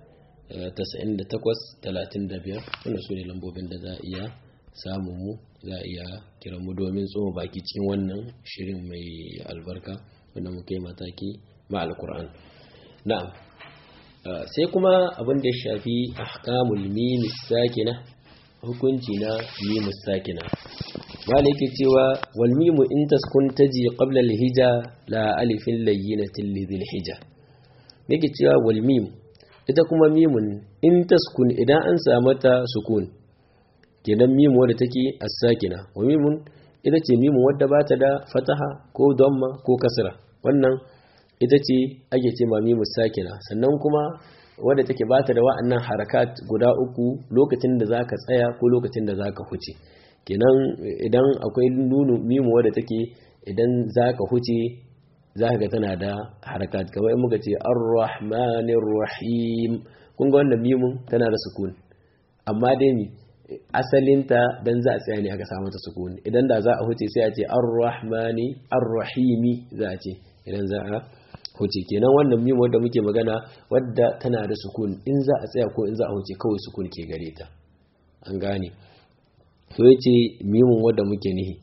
98-35 wanda su ne lambobin da za a iya samun mu za a iya kiran mu domin tsoma baki cikin wannan shirin mai albarka wanda muke mataki ma alkur'an na'am sai kuma abin da ya shafi ahkamul mimis sakina hukunci na mimus sakina wala yake cewa wal mimu in taskun taji qabla al hija la alifin layyinatin lidhil hija yake cewa wal mim ita kuma mimun in taskun idan an samu ta sukun kenan mimu wadda take as-sakina wa mimun ita ce mimu wadda ba ta da fataha ko damma ko kasra wannan ita ce ake ce ma mimu sakina sannan kuma wadda take ba ta da wa'annan harakat guda uku lokacin da zaka tsaya ko lokacin da zaka huce kenan idan akwai nunu mimu wadda take idan zaka huce za ka ga tana da harakat kamar in muka ce ar-rahmanir rahim kun ga wannan mimun tana da sukun amma dai ni asalinta dan za a tsaya ne aka samu ta sukun idan da za a huce sai a ce ar-rahmani ar-rahimi za a ce idan za a huce kenan wannan mimun wadda muke magana wadda tana da sukun in za a tsaya ko in za a huce kawai sukun ke gare ta an gane to yace mimun wadda muke nihi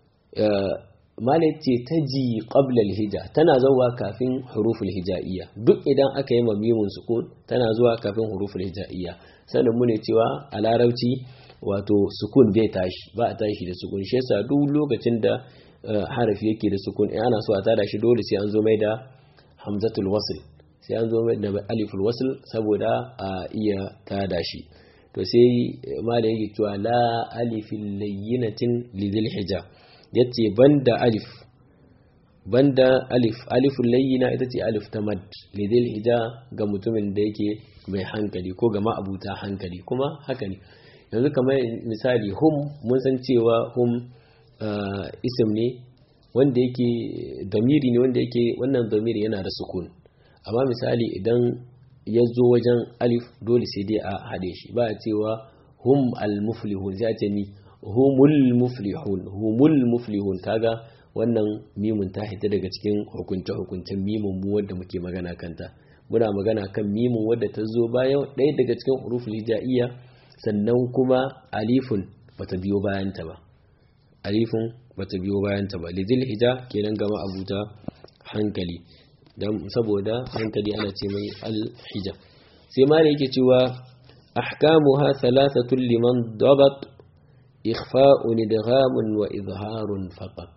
malai ce ta ji ƙablal hija tana zuwa kafin huruful hija'iyya duk idan aka yi mamimun sukun tana zuwa kafin huruful hija'iyya sannan mu ne cewa a larabci wato sukun bai tashi ba a tashi da sukun shi yasa duk lokacin da harafi yake da sukun in ana so a tada shi dole sai an zo mai da hamzatul wasl sai an zo mai da aliful wasl saboda a iya tada shi to sai malai yake cewa la alifin layyinatin lidil hija yace banda alif banda alif aliful layyina ita ce alif ta mad lidil hija ga mutumin da yake mai hankali ko ga ma'abuta hankali kuma haka ne yanzu kamar misali hum mun san cewa hum isim ne wanda yake damiri ne wanda yake wannan damiri yana da sukun amma misali idan ya zo wajen alif dole sai dai a haɗe shi ba a cewa hum al-muflihun sai a ce ni humul muflihun humul muflihun kaga wannan mimun ta hita daga cikin hukunce hukuncen mimun mu wanda muke magana kanta muna magana kan mimun wadda ta zo bayan ɗaya daga cikin huruful hija'iyya sannan kuma alifun bata biyo bayan ta ba alifun bata biyo bayan ta ba lidil hija kenan gama abuta hankali dan saboda hankali ana ce mai al hija sai ma yake cewa ahkamuha thalathatun liman dabat ikhfa'un idghamun wa izharun faqat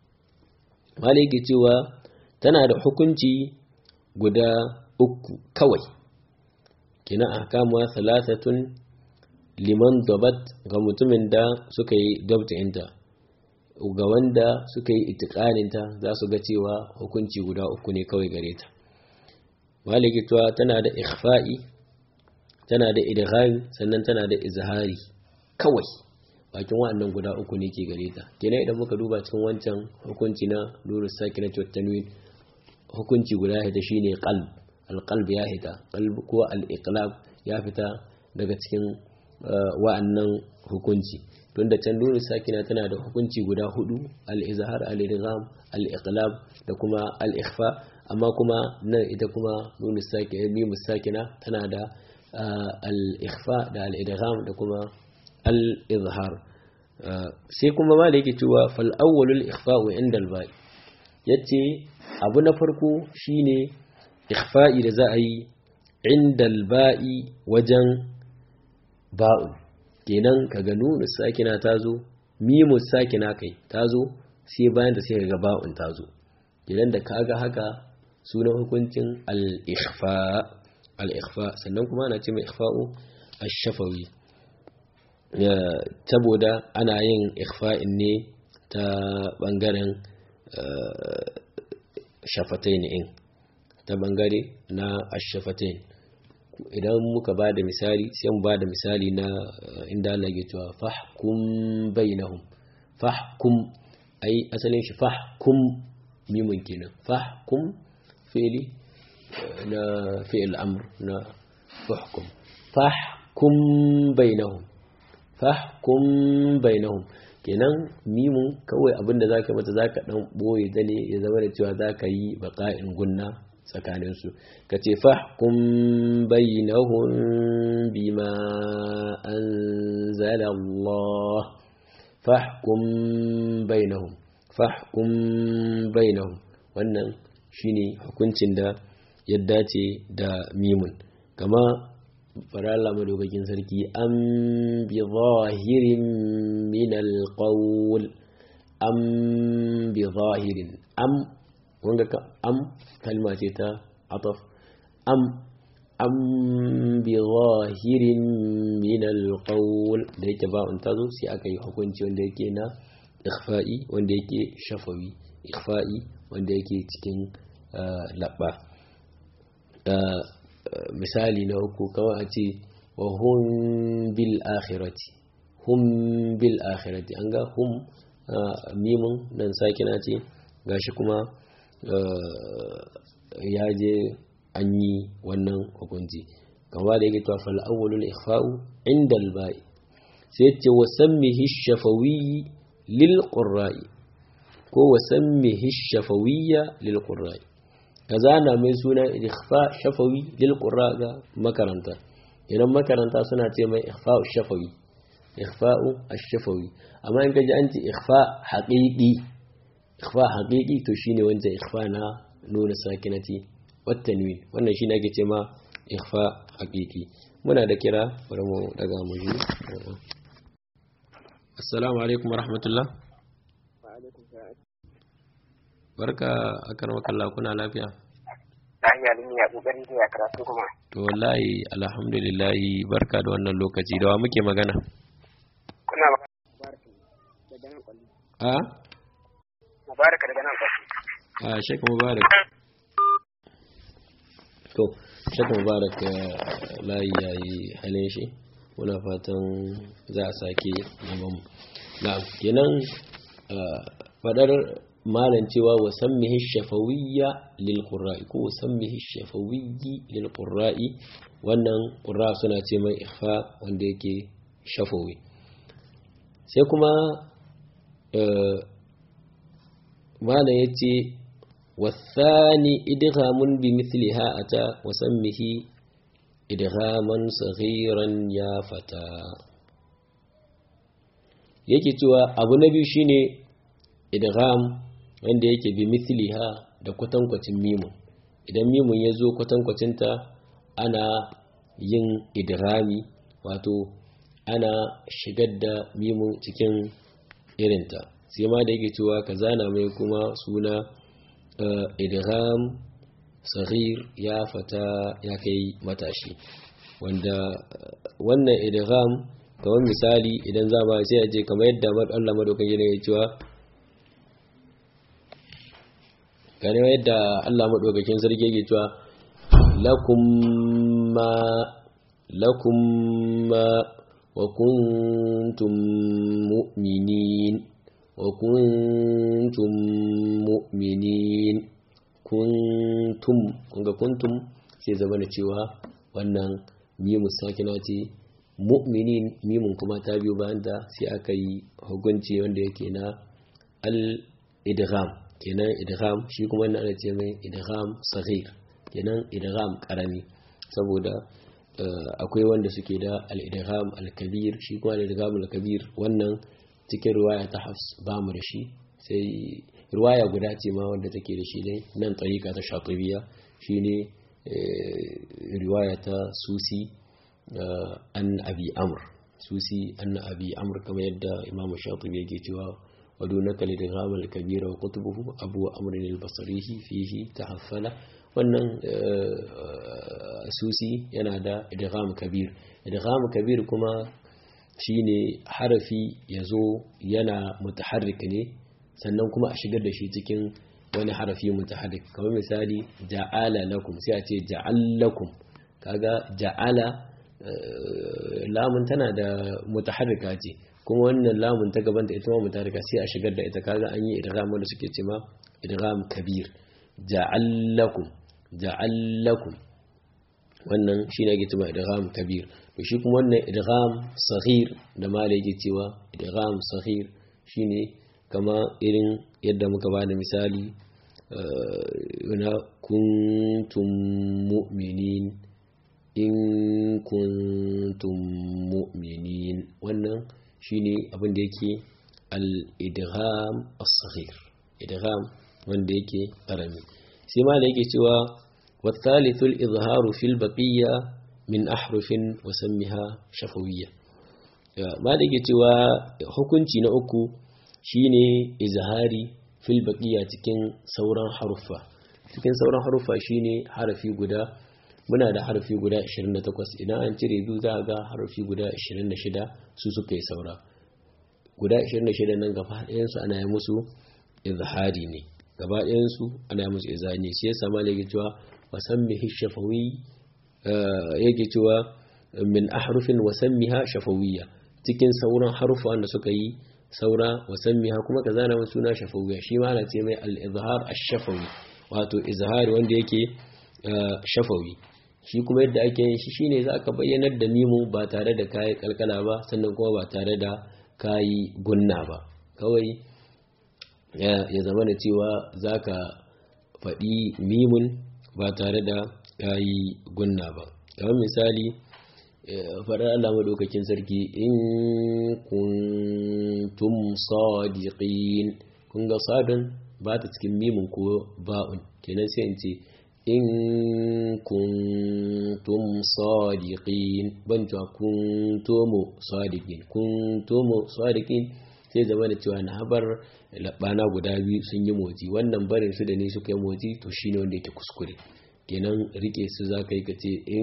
maliki cewa tana da hukunci guda uku kawai kina ahkamuwa salasatun liman dabat ga mutumin da suka yi dabtinta ga wanda suka yi itikaninta za su ga cewa hukunci guda uku ne kawai gare ta maliki cewa tana da ikhfa'i tana da idghami sannan tana da izhari kawai bakin wa'annan guda uku ne ke gare ta kenan idan muka duba cikin wancan hukunci na nuru saki na tanwin hukunci guda ya hita shine qalb alqalb ya hita qalb ko al-iqlab ya fita daga cikin wa'annan hukunci don da can nuru sakina tana da hukunci guda hudu al-izhar al-idgham al-iqlab da kuma al-ikhfa amma kuma nan ita kuma nuru sakina sakina tana da al-ikhfa da al-idgham da kuma al-izhar sai kuma ma da yake cewa fal awwalul ikhfa'u inda al-ba'i yace abu na farko shine ikhfa'i da za a yi inda al-ba'i wajen ba'u kenan kaga nunu sakina tazo mimu sakina kai tazo sai bayan da sai ga ba'un tazo kenan da kaga haka sunan hukuncin al-ikhfa al-ikhfa sannan kuma ana ce mai ikhfa'u ash-shafawi saboda ana yin ikhfa'in ne ta bangaren shafatain in ta bangare na ashafatain idan muka ba da misali sai mu ba da misali na inda Allah ya cewa fahkum bainahum fahkum ai asalin shi fahkum mimun kenan fahkum fi'li na fi'il amr na fahkum fahkum bainahum fahkum bainahum kenan mimun kawai abinda za ka mata za ka ɗan ɓoye ta ne ya zama da cewa za ka yi baƙa'in gunna tsakaninsu ka ce fahkum bainahum bima anzala Allah fahkum bainahum fahkum bainahum wannan shine hukuncin da ya dace da mimun kama fara Allah madaukakin sarki am bi zahirin min alqawl am bi zahirin am wanga ka am kalma ce ta ataf am am bi zahirin min alqawl da yake ba un tazo sai aka yi hukunci wanda yake na ikhfa'i wanda yake shafawi ikhfa'i wanda yake cikin labba misali na uku kawai a ce wa hum bil akhirati hum bil akhirati an ga hum mimun nan sakina ce gashi kuma ya je an yi wannan hukunci kama da yake tafal awwalul ikhfa'u inda al-ba'i sai ce wa sammihi shafawi lil qurra'i ko wa sammihi shafawiyya lil qurra'i kaza na mai suna ikhfa shafawi lil qurra ga makaranta idan makaranta suna ce mai ikhfa'u shafawi ikhfa'u ash-shafawi amma in kaji an ce ikhfa haqiqi ikhfa haqiqi to shine wanda ikhfa na nuna sakinati wat tanwin wannan shine ake ce ma ikhfa haqiqi muna da kira bari mu daga mu ji assalamu alaikum warahmatullah barka akar makalla kuna lafiya lafiya ne ya kokari da ya karatu kuma to wallahi alhamdulillah barka da wannan lokaci da wa muke magana kuna a mubaraka daga nan kwalli a shek mubarak to shek mubarak layi yayi halin shi muna fatan za a sake gaban na kenan fadar malan cewa wa sammihi shafawiyya lil qurra'i ko sammihi shafawiyyi lil qurra'i wannan qurra suna ce mai ikhfa wanda yake shafawi sai kuma malan yace wasani idghamun bi mithliha ata wa sammihi idghaman saghiran ya fata yake cewa abu na biyu shine idgham wanda yake bi mithliha da kwatankwacin mimun idan mimun ya zo kwatankwacinta ana yin idghami wato ana shigar da mimun cikin irinta sai ma da yake cewa ka zana mai kuma suna idgham saghir ya fata ya kai matashi wanda wannan idgham kamar misali idan za ba sai a je kamar yadda Allah madaukan yana ya cewa gane yadda Allah maɗaukakin sarki yake cewa lakum ma lakum ma wa kuntum mu'minin wa kuntum mu'minin kuntum kunga kuntum sai zama da cewa wannan mimu sakina ce mu'minin mimun kuma ta biyo bayan da sai aka yi hukunci wanda yake na al-idgham kenan idgham shi kuma yana da ce mai idgham saghir kenan idgham karami saboda akwai wanda suke da al-idgham al-kabir shi kuma al-idgham al-kabir wannan cikin riwaya ta Hafs ba mu da shi sai riwaya guda ce ma wanda take da shi ne nan tariqa ta Shatibiya shine riwaya ta Susi an Abi Amr Susi an Abi Amr kamar yadda Imam Shatibi yake cewa ودونك لدغام الكبير وقطبه أبو أمر البصري فيه تحفل wannan susi yana da idgham kabir idgham kabir kuma shine harafi yazo yana mutaharrik ne sannan kuma a shigar da shi cikin wani harafi mutaharrik kamar misali ja'ala lakum sai a ce ja'allakum kaga ja'ala lamun tana da mutaharrika ce kuma wannan lamun ta gabanta ita ma mutarika sai a shigar da ita kaga an yi idgham wanda suke cewa idgham kabir ja'allakum ja'allakum wannan shine ake cewa idgham kabir to shi kuma wannan idgham saghir da mala yake cewa idgham saghir shine kama irin yadda muka bada misali na kuntum mu'minin in kuntum mu'minin wannan shine abin da yake al-idgham as-saghir idgham wanda yake karami sai ma da yake cewa wa thalithul izharu fil baqiyya min ahrufin wa sammiha shafawiyya ma da yake cewa hukunci na uku shine izhari fil baqiyya cikin sauran haruffa cikin sauran haruffa shine harafi guda muna da harafi guda 28 idan an cire biyu za ga harafi guda 26 su suka yi saura guda 26 nan gaba ɗayansu ana yi musu izhari ne gaba ɗayansu ana yi musu izhari ne shi yasa ma yake cewa wasammihi shafawi yake cewa min ahrufin wasammiha shafawiyya cikin sauran harufa wanda suka yi saura wasammiha kuma ka zana musu suna shafawiyya shi ma ana ce mai al-izhar ash-shafawi wato izhari wanda yake shafawi shi kuma yadda ake yin shi shine za ka bayyanar da mimu ba tare da kayi kalkala ba sannan kuma ba tare da kayi gunna ba kawai ya zama da cewa za ka faɗi mimun ba tare da kayi gunna ba kamar misali faɗar Allah madaukakin sarki in kuntum sadiqin kun ga sadun ba ta cikin mimun ko ba'un kenan sai in ce in kuntum sadiqin ban cewa kuntumu sadiqin kuntumu sadiqin sai zama da cewa na habar labana guda biyu sun yi motsi wannan barin su da ne suka yi motsi to shine wanda yake kuskure kenan rike su za ka yi ka ce in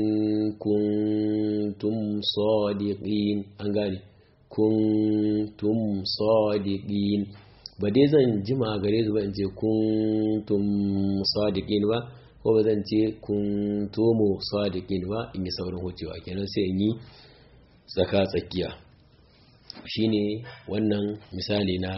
kuntum sadiqin an gane kuntum sadiqin ba dai zan jima gare su ba in ce kuntum sadiqin ba ko ba zan ce kuntumu sadiqin ba in yi saurin hucewa kenan sai in yi tsaka tsakiya shine wannan misali na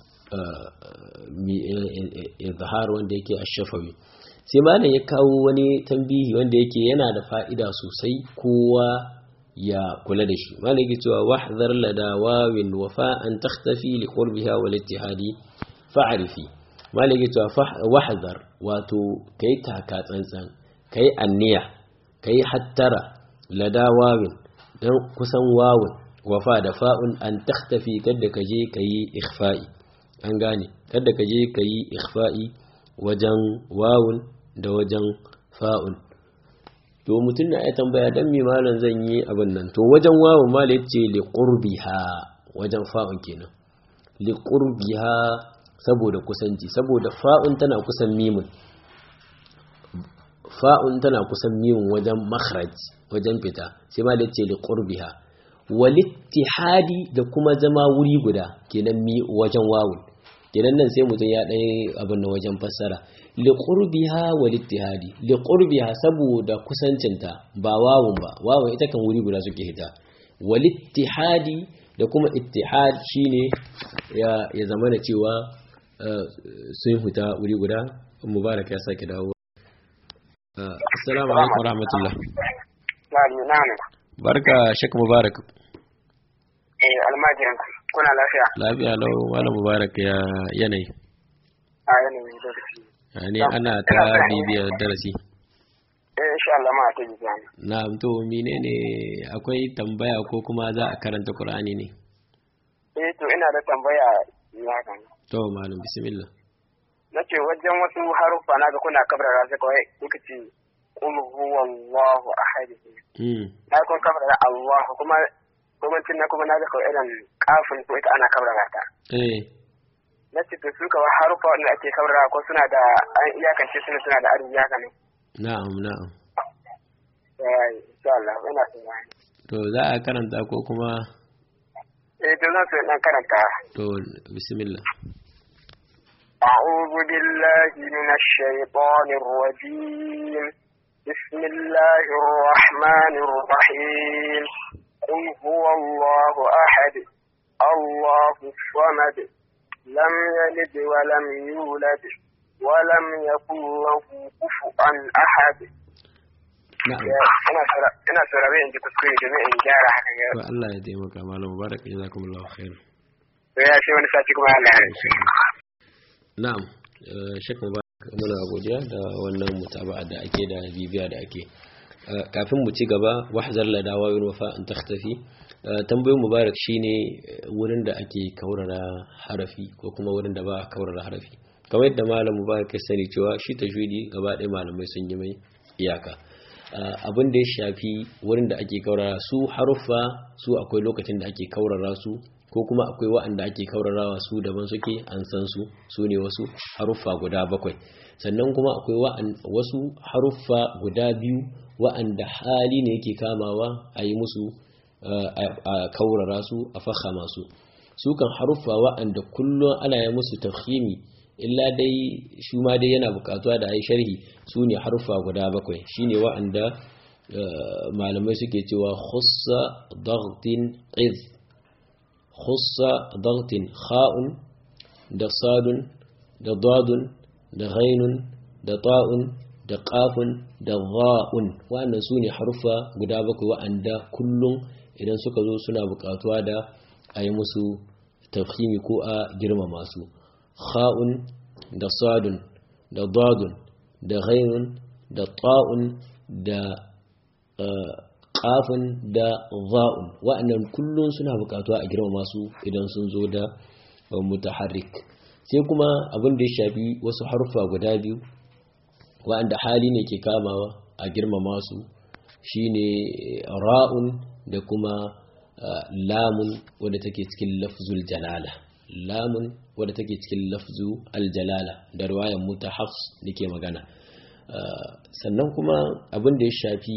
izhar wanda yake ashafawi sai malam ya kawo wani tambihi wanda yake yana da fa'ida sosai kowa ya kula da shi malam yake cewa wahdhar lada wawin wa fa'an takhtafi li qurbiha wal ittihadi fa'rifi malam yake cewa wahdhar wato kai taka tsantsan kai anniya kai hattara lada wawin dan kusan wawin wafa da fa'un an takhtafi kada ka je kayi ikhfa'i an gane kada ka je kayi ikhfa'i wajen wawun da wajen fa'un to mutum na ya tambaya dan me malam zan yi abin nan to wajen wawun malam yace li qurbiha wajen fa'un kenan li qurbiha saboda kusanci saboda fa'un tana kusan mimun fa'un tana kusan mimun wajen makhraj wajen fita sai malam yace li qurbiha walittihadi da kuma zama wuri guda kenan mi wajen wawun kenan nan sai mutum ya ɗaya abin da wajen fassara liqurbiha walittihadi liqurbiha saboda kusancinta ba wawun ba wawun ita kan wuri guda suke hita walittihadi da kuma ittihad shine ya ya zama da cewa sun huta wuri guda mubarak ya sake dawo assalamu alaikum warahmatullah barka shek mubarak eh almajirin kuna lafiya lafiya lau malam mubarak ya yanayi a yanayin lokaci ne ana ta bibiyar darasi eh insha Allah ma ta bibiya na to menene akwai tambaya ko kuma za a karanta qur'ani ne eh to ina da tambaya ya kan to malam bismillah nace wajen wasu haruffa na ga kuna kabrara sai kawai kuka ce qul huwallahu ahad mm na kun kabrara Allah kuma kuma tun na kuma na ga kawai irin kafin ko ita ana kabrara ta eh na ce to su kawai haruffa wanda ake kabrara ko suna da an iyakance suna suna da arziki haka ne na'am na'am eh insha Allah ina son ya to za a karanta ko kuma eh to zan so dan karanta to bismillah أعوذ بالله من الشيطان الرجيم بسم الله الرحمن الرحيم قل هو الله أحد الله الصمد لم يلد ولم يولد ولم يكن له كفوا أحد na'am ina saurare in ji kuskure domin in gyara haka to Allah ya taimaka malam mubarak jazakumullahu khair ya ce wani sati kuma Allah ya na'am shek mubarak muna godiya da wannan mutaba'a da ake da bibiya da ake kafin mu ci gaba wahzar la dawa yun wafa an takhtafi tambayoyin mubarak shine wurin da ake kaurara harafi ko kuma wurin da ba a kaurara harafi kamar yadda malam mubarak ya sani cewa shi tajwidi gaba ɗaya malamai sun yi mai iyaka abin da ya shafi wurin da ake kaurara su haruffa su akwai lokacin da ake kaurara su ko kuma akwai wa'anda ake kaurarawa su daban suke an san su su ne wasu haruffa guda bakwai sannan kuma akwai wasu haruffa guda biyu wa'anda hali ne yake kamawa a yi musu a kaurara su a fahama su su kan haruffa wa'anda kullum ana yi musu tafhimi illa dai shi ma dai yana bukatuwa da ai sharhi su ne haruffa guda bakwai shine wa'anda malamai suke cewa khussa daghtin iz khussa daghtin kha'un da sadun da dadun da ghainun da ta'un da qafun da dha'un wa'annan su ne haruffa guda bakwai wa'anda kullum idan suka zo suna bukatuwa da a yi musu tafhimi ko a girmama su kha'un da sadun da dadun da ghainun da ta'un da qafun da za'un wa'annan kullun suna bukatuwa a girmama su idan sun zo da mutaharrik sai kuma abin da ya shafi wasu harfa guda biyu wa'anda hali ne ke kamawa a girmama su shine ra'un da kuma lamun wadda take cikin lafzul jalala lamun wadda take cikin lafzu aljalala da ruwayan muta hafs nake magana sannan kuma abin da ya shafi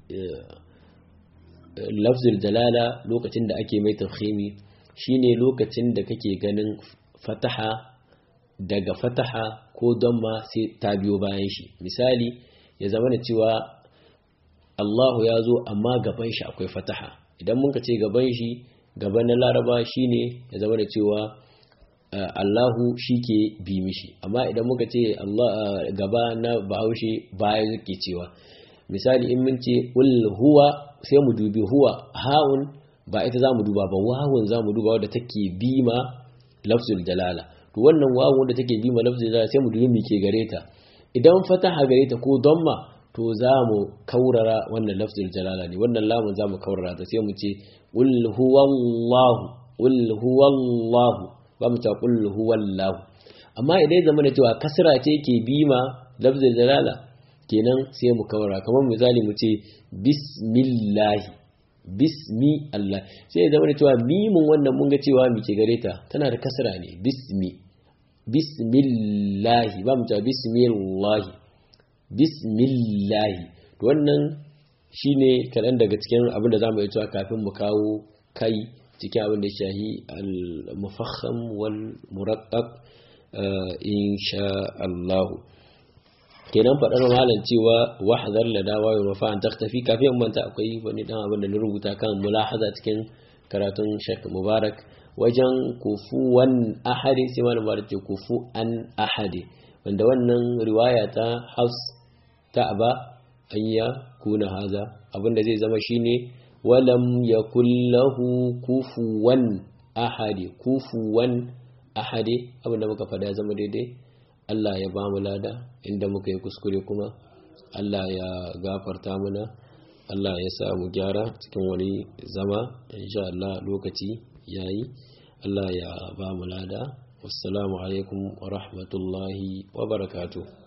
lafzul jalala lokacin da ake mai tafhimi shine lokacin da kake ganin fataha daga fataha ko don ma sai ta biyo bayan shi misali ya zama da cewa Allahu ya zo amma gaban shi akwai fataha idan muka ce gaban shi gaban na laraba shine ya zama da cewa Allahu shi ke bi mishi amma idan muka ce Allah gaba na bahaushe baya yake cewa misali in mun ce ul huwa sai mu dubi huwa ha'un ba ita zamu duba ba wawun zamu duba wadda take bima lafzul jalala to wannan wawun wadda take bima lafzul jalala sai mu dubi me ke gare ta idan fataha gare ta ko damma to zamu kaurara wannan lafzul jalala ne wannan lamun zamu kaurara ta sai mu ce ul huwallahu ul huwallahu ba mu ta qul huwallahu amma idan zama da cewa kasra ce ke bima lafzul jalala kenan sai mu kawara kamar misali mu ce bismillahi bismi Allah sai ya zama da cewa mimun wannan mun ga cewa mi ke gare ta tana da kasra ne bismi bismillahi ba mu ta bismillahi bismillahi to wannan shine kaɗan daga cikin abin da zamu yi cewa kafin mu kawo kai cikin abin da shahi al-mufakham wal muraqqaq insha Allah kenan faɗar malam cewa wahzar la dawa wa mafa an taktafi kafin in manta akwai wani dan abin da na rubuta kan mulahaza cikin karatun Sheikh Mubarak wajen kufuwan ahadi sai malam Mubarak ce kufu an ahadi wanda wannan riwaya ta Hafs ta aba an ya kuna haza abinda zai zama shine walam yakul lahu kufuwan ahadi kufuwan ahadi abinda muka faɗa zama daidai Allah ya ba mu lada inda muka yi kuskure kuma Allah ya gafarta mana Allah ya sa mu gyara cikin wani zama insha Allah lokaci yayi Allah ya ba mu lada wassalamu alaikum wa rahmatullahi wa barakatuh